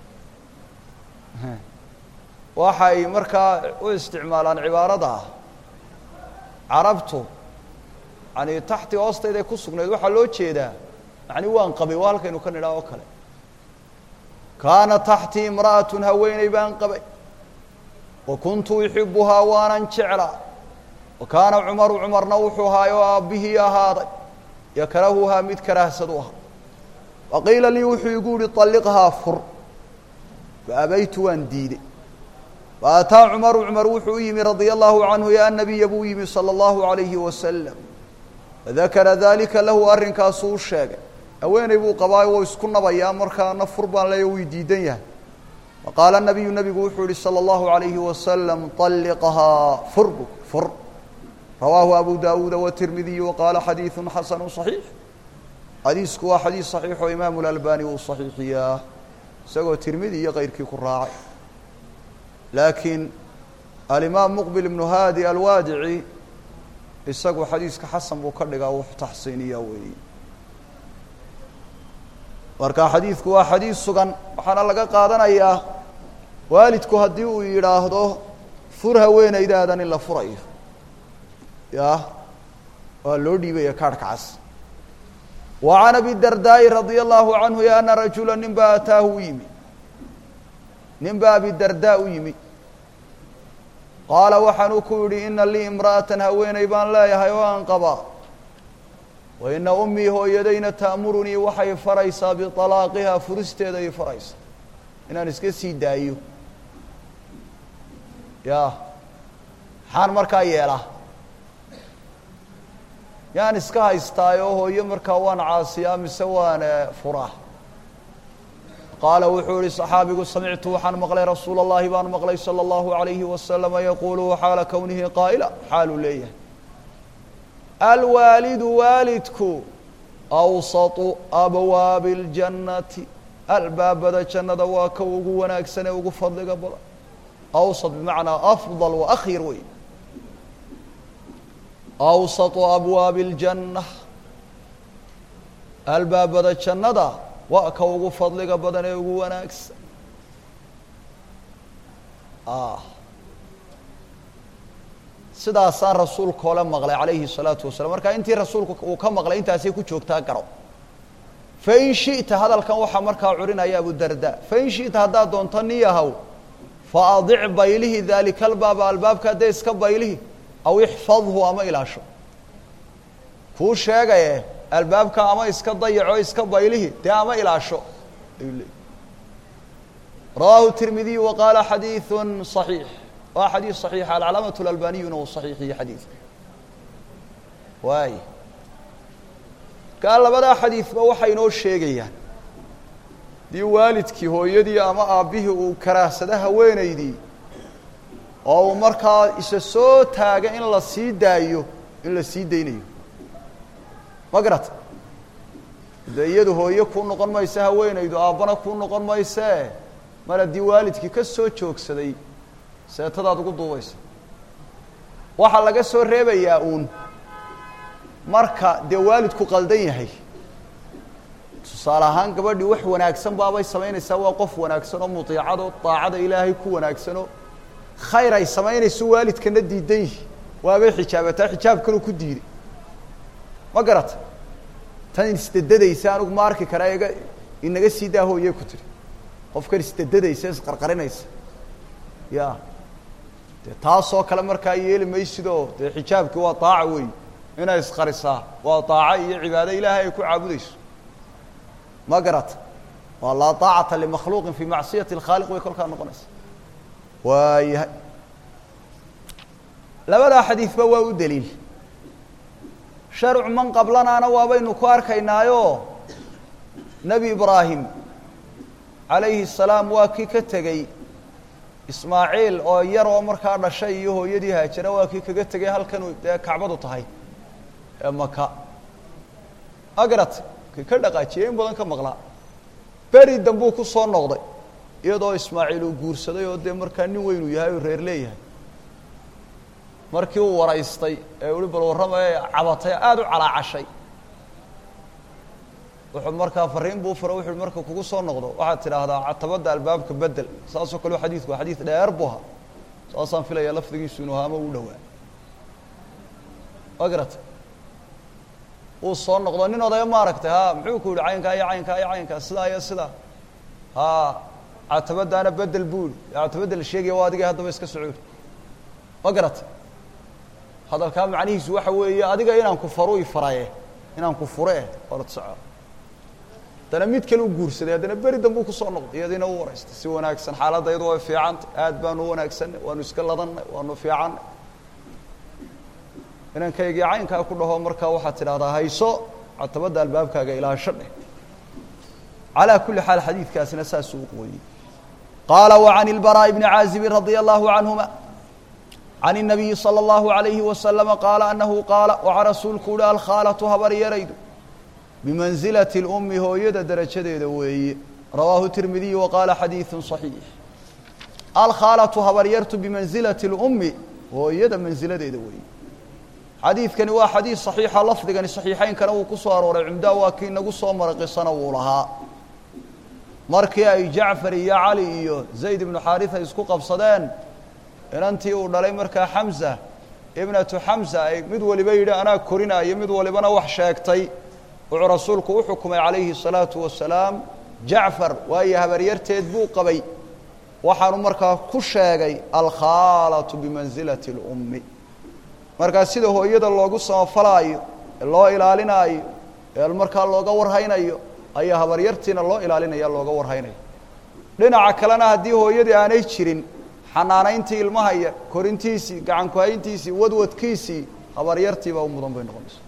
waxay markaa u isticmaalaan cibaarada ah carabtu yani taxtii hoostayday ku sugnayd waxaa loo jeedaa yani waan qabay waa halkaynu ka nidhaa oo kale kaana taxtii imra'atun haweeney baan qabay wa kuntu uxibuhaa waanan jeclaa wa kaana cumaru cumarna wuxuu ahaay oo aabbihii ahaaday yakrahuhaa mid karaahsadu ahaa wa qiila lii wuxuu igu yihi طalliqhaa fur faabaytu waan diiday faataa cumaru cumar wuxuu u yimi radia allahu canhu ya nabiya buu yimi salى اllahu عalayhi wasalam fadakara dalika lahu arrinkaasuu u sheegay haweeney buu qabaayo wou isku nabayaa markaana fur baan leeya wii diidan yahay faqaala nabiyu nabigu wuxuu yihi salى اllahu عalayhi wasalam طalliqhaa fur bu fur rawaahu abu dawuuda wtirmidiyu waqaala xadiidu xasanu صaxiix xadiisku waa xadiis صaxiix oo imaamu اlalbani uu صaxiixiyaa isagoo tirmidi iyo keyrkii ku raacay laakiin alimaam muqbil ibnu haadi alwaadici isagu xadiiska xasan buu ka dhigaa wuxu taxsiiniyaa weeye marka xadiidku waa xadiis sugan waxaana laga qaadanayaa waalidku haddii uu yidhaahdo fur haweenaydaadan in la furayo ya waa loo dhiibaya kaarhka cas wa can abi dardaa'i radia allahu canhu ya ana rajula nin baa ataahu u yimi nin baa abidardaa u yimi qaala waxaanuu ku yidhi ina lii imra'atan haweeney baan leeyahay oo aan qabaa wa ina ummii hooyadayna ta'murunii waxay faraysaa biطalaaqihaa furisteeda ay faraysaa inaan iska sii daayo ya maxaan markaa yeelaa yaan iska haystaayoo hooyo markaa waan caasiyaa mise waan furaa qaala wuxuu yihi صaxaabigu samictu waxaan maqlay rasuul اllahi baan maqlay salى اllahu عalayhi wasalama yaquulu xaala kownihi qaa'ila xaaluu leeyahay alwaalidu waalidku awsaطu abwaabi اljannati albaabada jannada waa ka ugu wanaagsan ee ugu fadliga badan awsط bimacnaa afضal waakhyar wey awsaطu abwaabi اljanna albaabada jannada waa ka ugu fadliga badan ee ugu wanaagsan sidaasaan rasuulka ole maqlay calayhi الsalaatu wasalam marka intii rasuulku uu ka maqlay intaasay ku joogtaa garo fain shiئta hadalkan waxaa markaa curinaya abudarda fain shiئta haddaad doonto niyahow faadic baylihi dalika albaaba albaabka hadday iska baylihi aw ixfadhu ama ilaasho kuu sheegaye albaabka ama iska dayaco iska baylihi dee ama ilaasho ayuu leeyay rawaahu tirmidiyu wa qaala xadiiثu صaxiix waa xadiis صaxiixa alcalaamaة اlalbaniyuna uu صaxiixiye xadiidka waay kaa labadaa xadiidba waxay inoo sheegayaan dii waalidkii hooyadii ama aabbihii uu karaahsada haweenaydii oo uu markaa isa soo taaga in la sii daayo in la sii daynayo ma garata de iyadu hooye kuu noqon maysa haweenaydu aabbana kuu noqon maysee mar haddii waalidkii ka soo joogsaday seetadaad ugu duubaysa waxaa laga soo reebayaa uun marka dee waalidku qaldan yahay tusaale ahaan gabadhii wax wanaagsan baabay samaynaysaa waa qof wanaagsan oo mutiicado daacada ilaahay ku wanaagsanoo khayr ay samaynayso waalidkana diidan yihi waabay xijaabataa xijaabkanuu ku diiday ma garata tan isdedadaysa anigu ma arki karaa iga inaga sii daa hooye ku tiri qofkan isdedadaysa isqarqarinaysa ya dee taasoo kale markaa yeeli maysidoo dee xijaabkii waa daaca wey inay isqarisaa waa daaco iyo cibaado ilaahay ay ku caabudayso ma garata waa laa daacata limakhluuqin fii macsiyati اlkhaaliq way kolkaa noqonaysa waayahay labadaa xadiidba waa u deliil sharcu man qablanaana waabaynu ku arkaynaayo nebi ibraahim calayhi salaam waa kii ka tegey ismaaciil oo yar oo markaa dhashay iyo hooyadii haajara waa kii kaga tegay halkan dee kacbadu tahay ee maka agrat kii ka dhaqaajiyey in badan ka maqlaa beri dambuu ku soo noqday iyadoo ismaaciil uu guursaday oo dee markaa nin weyn uu yahay oo reer leeyahay markii uu waraystay ee uhi bal warrama ee cabatay aada u calaacashay wuxuu markaa fariin buu fura wuxu marka kugu soo noqdo waxaad tidhaahdaa catabadda albaabka bedel saasoo kale xadiidku waa xadiid dheer bu ahaa saasaan filaya lafdigiisu inuu haama u dhowaa agrata uu soo noqdo nin odaya ma aragtay ha muxuu ku yihi caynkaa iyo caynkaa iyo caynkaa sidaa iyo sidaa ha catabadaana bedel buu yihi catabadda la sheegaya waa adigay haddaba iska socoori ma garata hadalkaa macnihiisu waxa weeye adiga inaan ku faru i faraye inaan ku fure eh orad soco haddana mid kale u guursaday haddana beri dambuu kusoo noqday iyadiina u waraystay si wanaagsan xaaladda iyadu way fiicantay aad baanu u wanaagsanay waanu iska ladannay waanu fiicannay inankaygii caynkaa ku dhaho markaa waxaad tidhahdaa hayso catabadda albaabkaaga ilaasho dheh calaa kulli xaal xadiidkaasina saasuu u qooyey qaala wa can ilbaraaءi bni caazibin radia allahu canhuma can الnabiyi salى اllahu عalayhi wasalama qaala anahu qaala waxaa rasuulku uhi alkhaalatu habar yaraydu bimansilati اlumi hooyada darajadeeda weeye rawaahu tirmidiy wa qaala xadiidu صaxiix alkhaalatu habaryartu bimansilati اlumi hooyada mansiladeeda weeye xadiidkani waa xadiid صaxiixa lafdigani صaxiixeynkana wuu ku soo arooray cumdaa waa kii nagu soo mara qisana wuu lahaa markii ay jacfar iyo cali iyo zayd ibnu xaarisa isku qabsadeen inantii uu dhalay markaa xamza ibnatu xamza ay mid waliba yidhi anaa korinaayo mid walibana wax sheegtay wuxuu rasuulku u xukumay calayhi الsalaatu wasalaam jacfar waayo habaryarteed buu qabay waxaanu markaa ku sheegay alkhaalatu bimansilati اlummi markaa sida hooyada loogu samafalaayo ee loo ilaalinaayo ee markaa looga warhaynayo ayaa habaryartiina loo ilaalinaya looga warhaynayo dhinaca kalena haddii hooyadii aanay jirin xanaanayntii ilmaha iyo korintiisii gacankuhayntiisii wadwadkiisii habaryartiibaa u mudan bay noqonaysa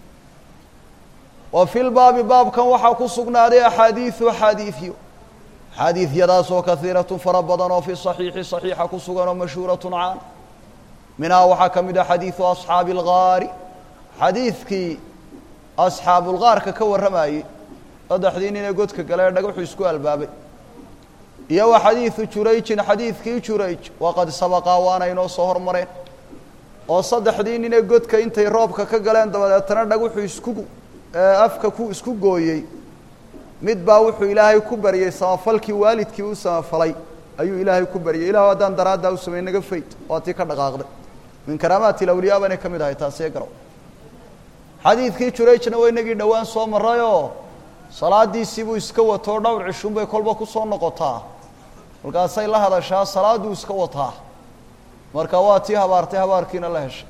wa fi lbaabi baabkan waxaa ku sugnaaday axaadiiu axaadiiyo axaadiidyadaasoo kaiiratun fara badan oo fi صaxiixi صaxiixa ku sugan oo mashhuuratun caan minhaa waxaa ka mid ah xadiidu asxaabi اlgaari xadiidkii asxaabulgaarka ka warramayey saddexdii nin ee godka gale ee dhagaxu isku albaabay iyo wa xadiidu jurayjin xadiidkii jurayj waqad sabaqaa waana inoo soo hormareen oo saddexdii nin ee godka intay roobka ka galeen dabadeetana dhaguxu isku afka ku isku gooyey mid baa wuxuu ilaahay ku baryey samafalkii waalidkii u samafalay ayuu ilaahay ku baryey ilahu haddaan daraaddaa u samey naga fayd waa tii ka dhaqaaqday min karaamaati lawliyaa baanay ka mid ahay taasiyo garow xadiidkii jurayjna waa inagii dhowaan soo marayoo salaadiisiibuu iska watoo dhowr cishuunbay kolba ku soo noqotaa markaasay la hadashaa salaaduu iska wataa marka waa tii habaartay habaarkiina la heshay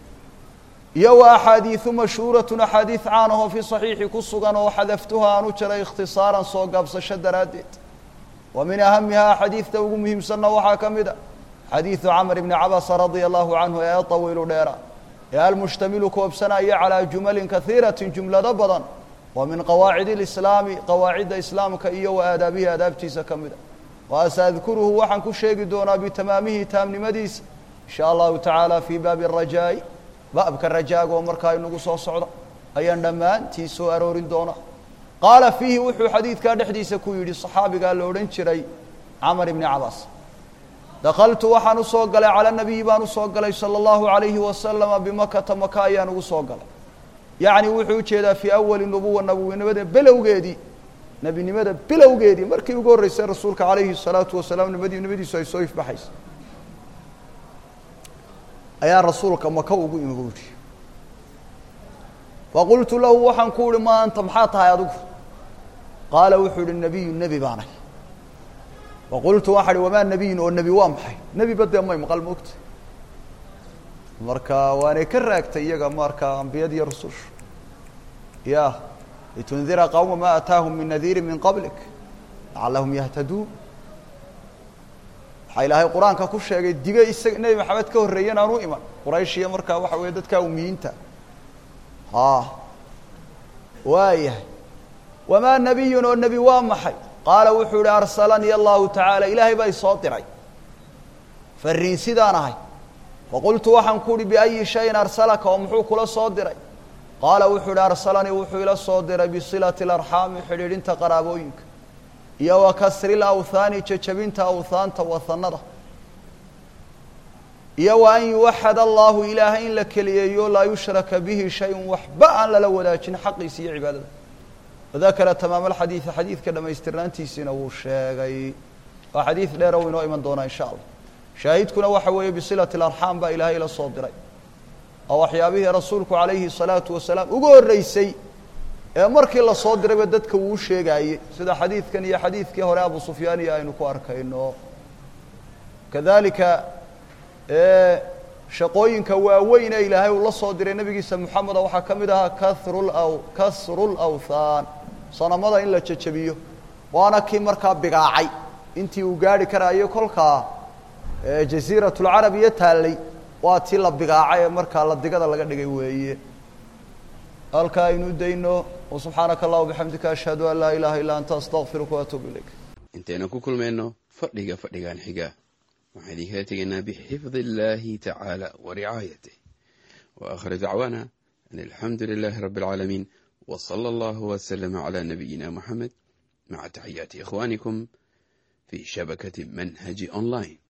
iyo wa axaadiidu mashhuuratun axaadiid caan ahoo fi saxiixi ku sugan oo xadaftuha aan u jaray ikhtisaaran soo gaabsasho daraaddeed wa min ahamihaa xadiidta ugu muhiimsanna waxaa ka mid a xadiidu camr bni cabasa radia allahu canhu ee tawiilu dheera ee almushtamilu koobsanaya calaa jumalin kaiiratin jumlado badan wa min qawaacid اlislaami qawaacidda islaamka iyo wa aadaabihi aadaabtiisa ka mid a wa saadkuruhu waxaan ku sheegi doonaa bitamaamihi taamnimadiisa in sha allahu tacaala fii baabi الrajaa'i baabka rajaaga oo markaa inagu soo socda ayaan dhammaantii soo aroorin doonaa qaala fiihi wuxuu xadiidkaa dhexdiisa ku yidhi صaxaabigaa la odhan jiray camar ibni cabaas dakaltu waxaan usoo galay calى nabiyi baan usoo galay salى اllahu عalayhi wasalama bimakata maka ayaan ugu soo galay yacni wuxuu ujeedaa fii awali nubuwa nabowinimada belowgeedii nebinimada bilowgeedii markii ugu horreysay rasuulka calayhi الsalaatu wasalaam nabadi nimadiisu ay soo ifbaxaysa ayaa rasuulka maka ugu imi bu yihi faqultu lahu waxaan ku uhi ma anta maxaa tahay adigu qaala wuxuu ihi nebiyu nebi baanay faqultu waxaa ihi wamaa nebiyun oo nebi waa maxay nebiba dee may maqal moogta marka waanay ka raagtay iyaga marka ambiyadiiyo rususha ya litundira qawma ma ataahum min nadiiri min qablik lacalahum yahtaduun waxaa ilaahay qur-aanka ku sheegay diga isaga nebi maxamed ka horreeyan aan u iman quraysh iyo markaa waxa weeye dadkaa umiyiinta a waayahay wamaa nebiyun oo nebi waa maxay qaala wuxuu ihi arsalanii allahu tacaala ilaahay baa isoo diray fariin sidaan ahay faqultu waxaan ku uhi biayi shayin arsalaka oo muxuu kula soo diray qaala wuxuu ihi arsalanii wuxuu ila soo diray bisilati اlarxaami xidhiidhinta qaraabooyinka iyo wa kasri lawthaani jejabinta awthaanta wahanada iyo wa an yuwaxad allahu ilaahay in la keliyeeyo laa yushraka bihi shayun waxba aan lala wadaajin xaqiisa iyo cibaadada wadakara tamaam alxadiidi xadiidka dhammaystirnaantiisiina wuu sheegay waa xadiid dheer o inoo iman doonaa insha allah shaahidkuna waxa weeye bisilati alarxaam baa ilaahay la soo diray oo waxyaabihii rasuulku calayhi salaatu wasalaam ugu horreysay ee markii lasoo dirayba dadka wuu sheegaayey sida xadiidkan iyo xadiidkii hore abu sufyaan iyo aynu ku arkayno kadalika shaqooyinka waaweyn ee ilaahay uu la soo diray nebigiisa moxameda waxaa ka mid ahaa karu law kasru lawthaan sanamada in la jejabiyo waana kii markaa bigaacay intii uu gaari karaayo kolkaa jasiirat lcarab iyo taallay waa tii la bigaacay ee markaa la digada laga dhigay weeye halkaa aynu dayno subxaanaka allah bixamdika ashhadu an laa ilaha illa anta astaqfiruka waatuubu ilayk intaynu ku kulmayno fadhiga fadhigan xiga waxaan idinkala tegaynaa bixifdi illaahi tacaala wa ricaayatih wa akhir dacwaana an alxamdu lilaahi rabbi alcaalamiin wa sala allahu waslama calaa nabiyina moxamed maca taxiyaati ikhwaanikum fi shabakati manhaji online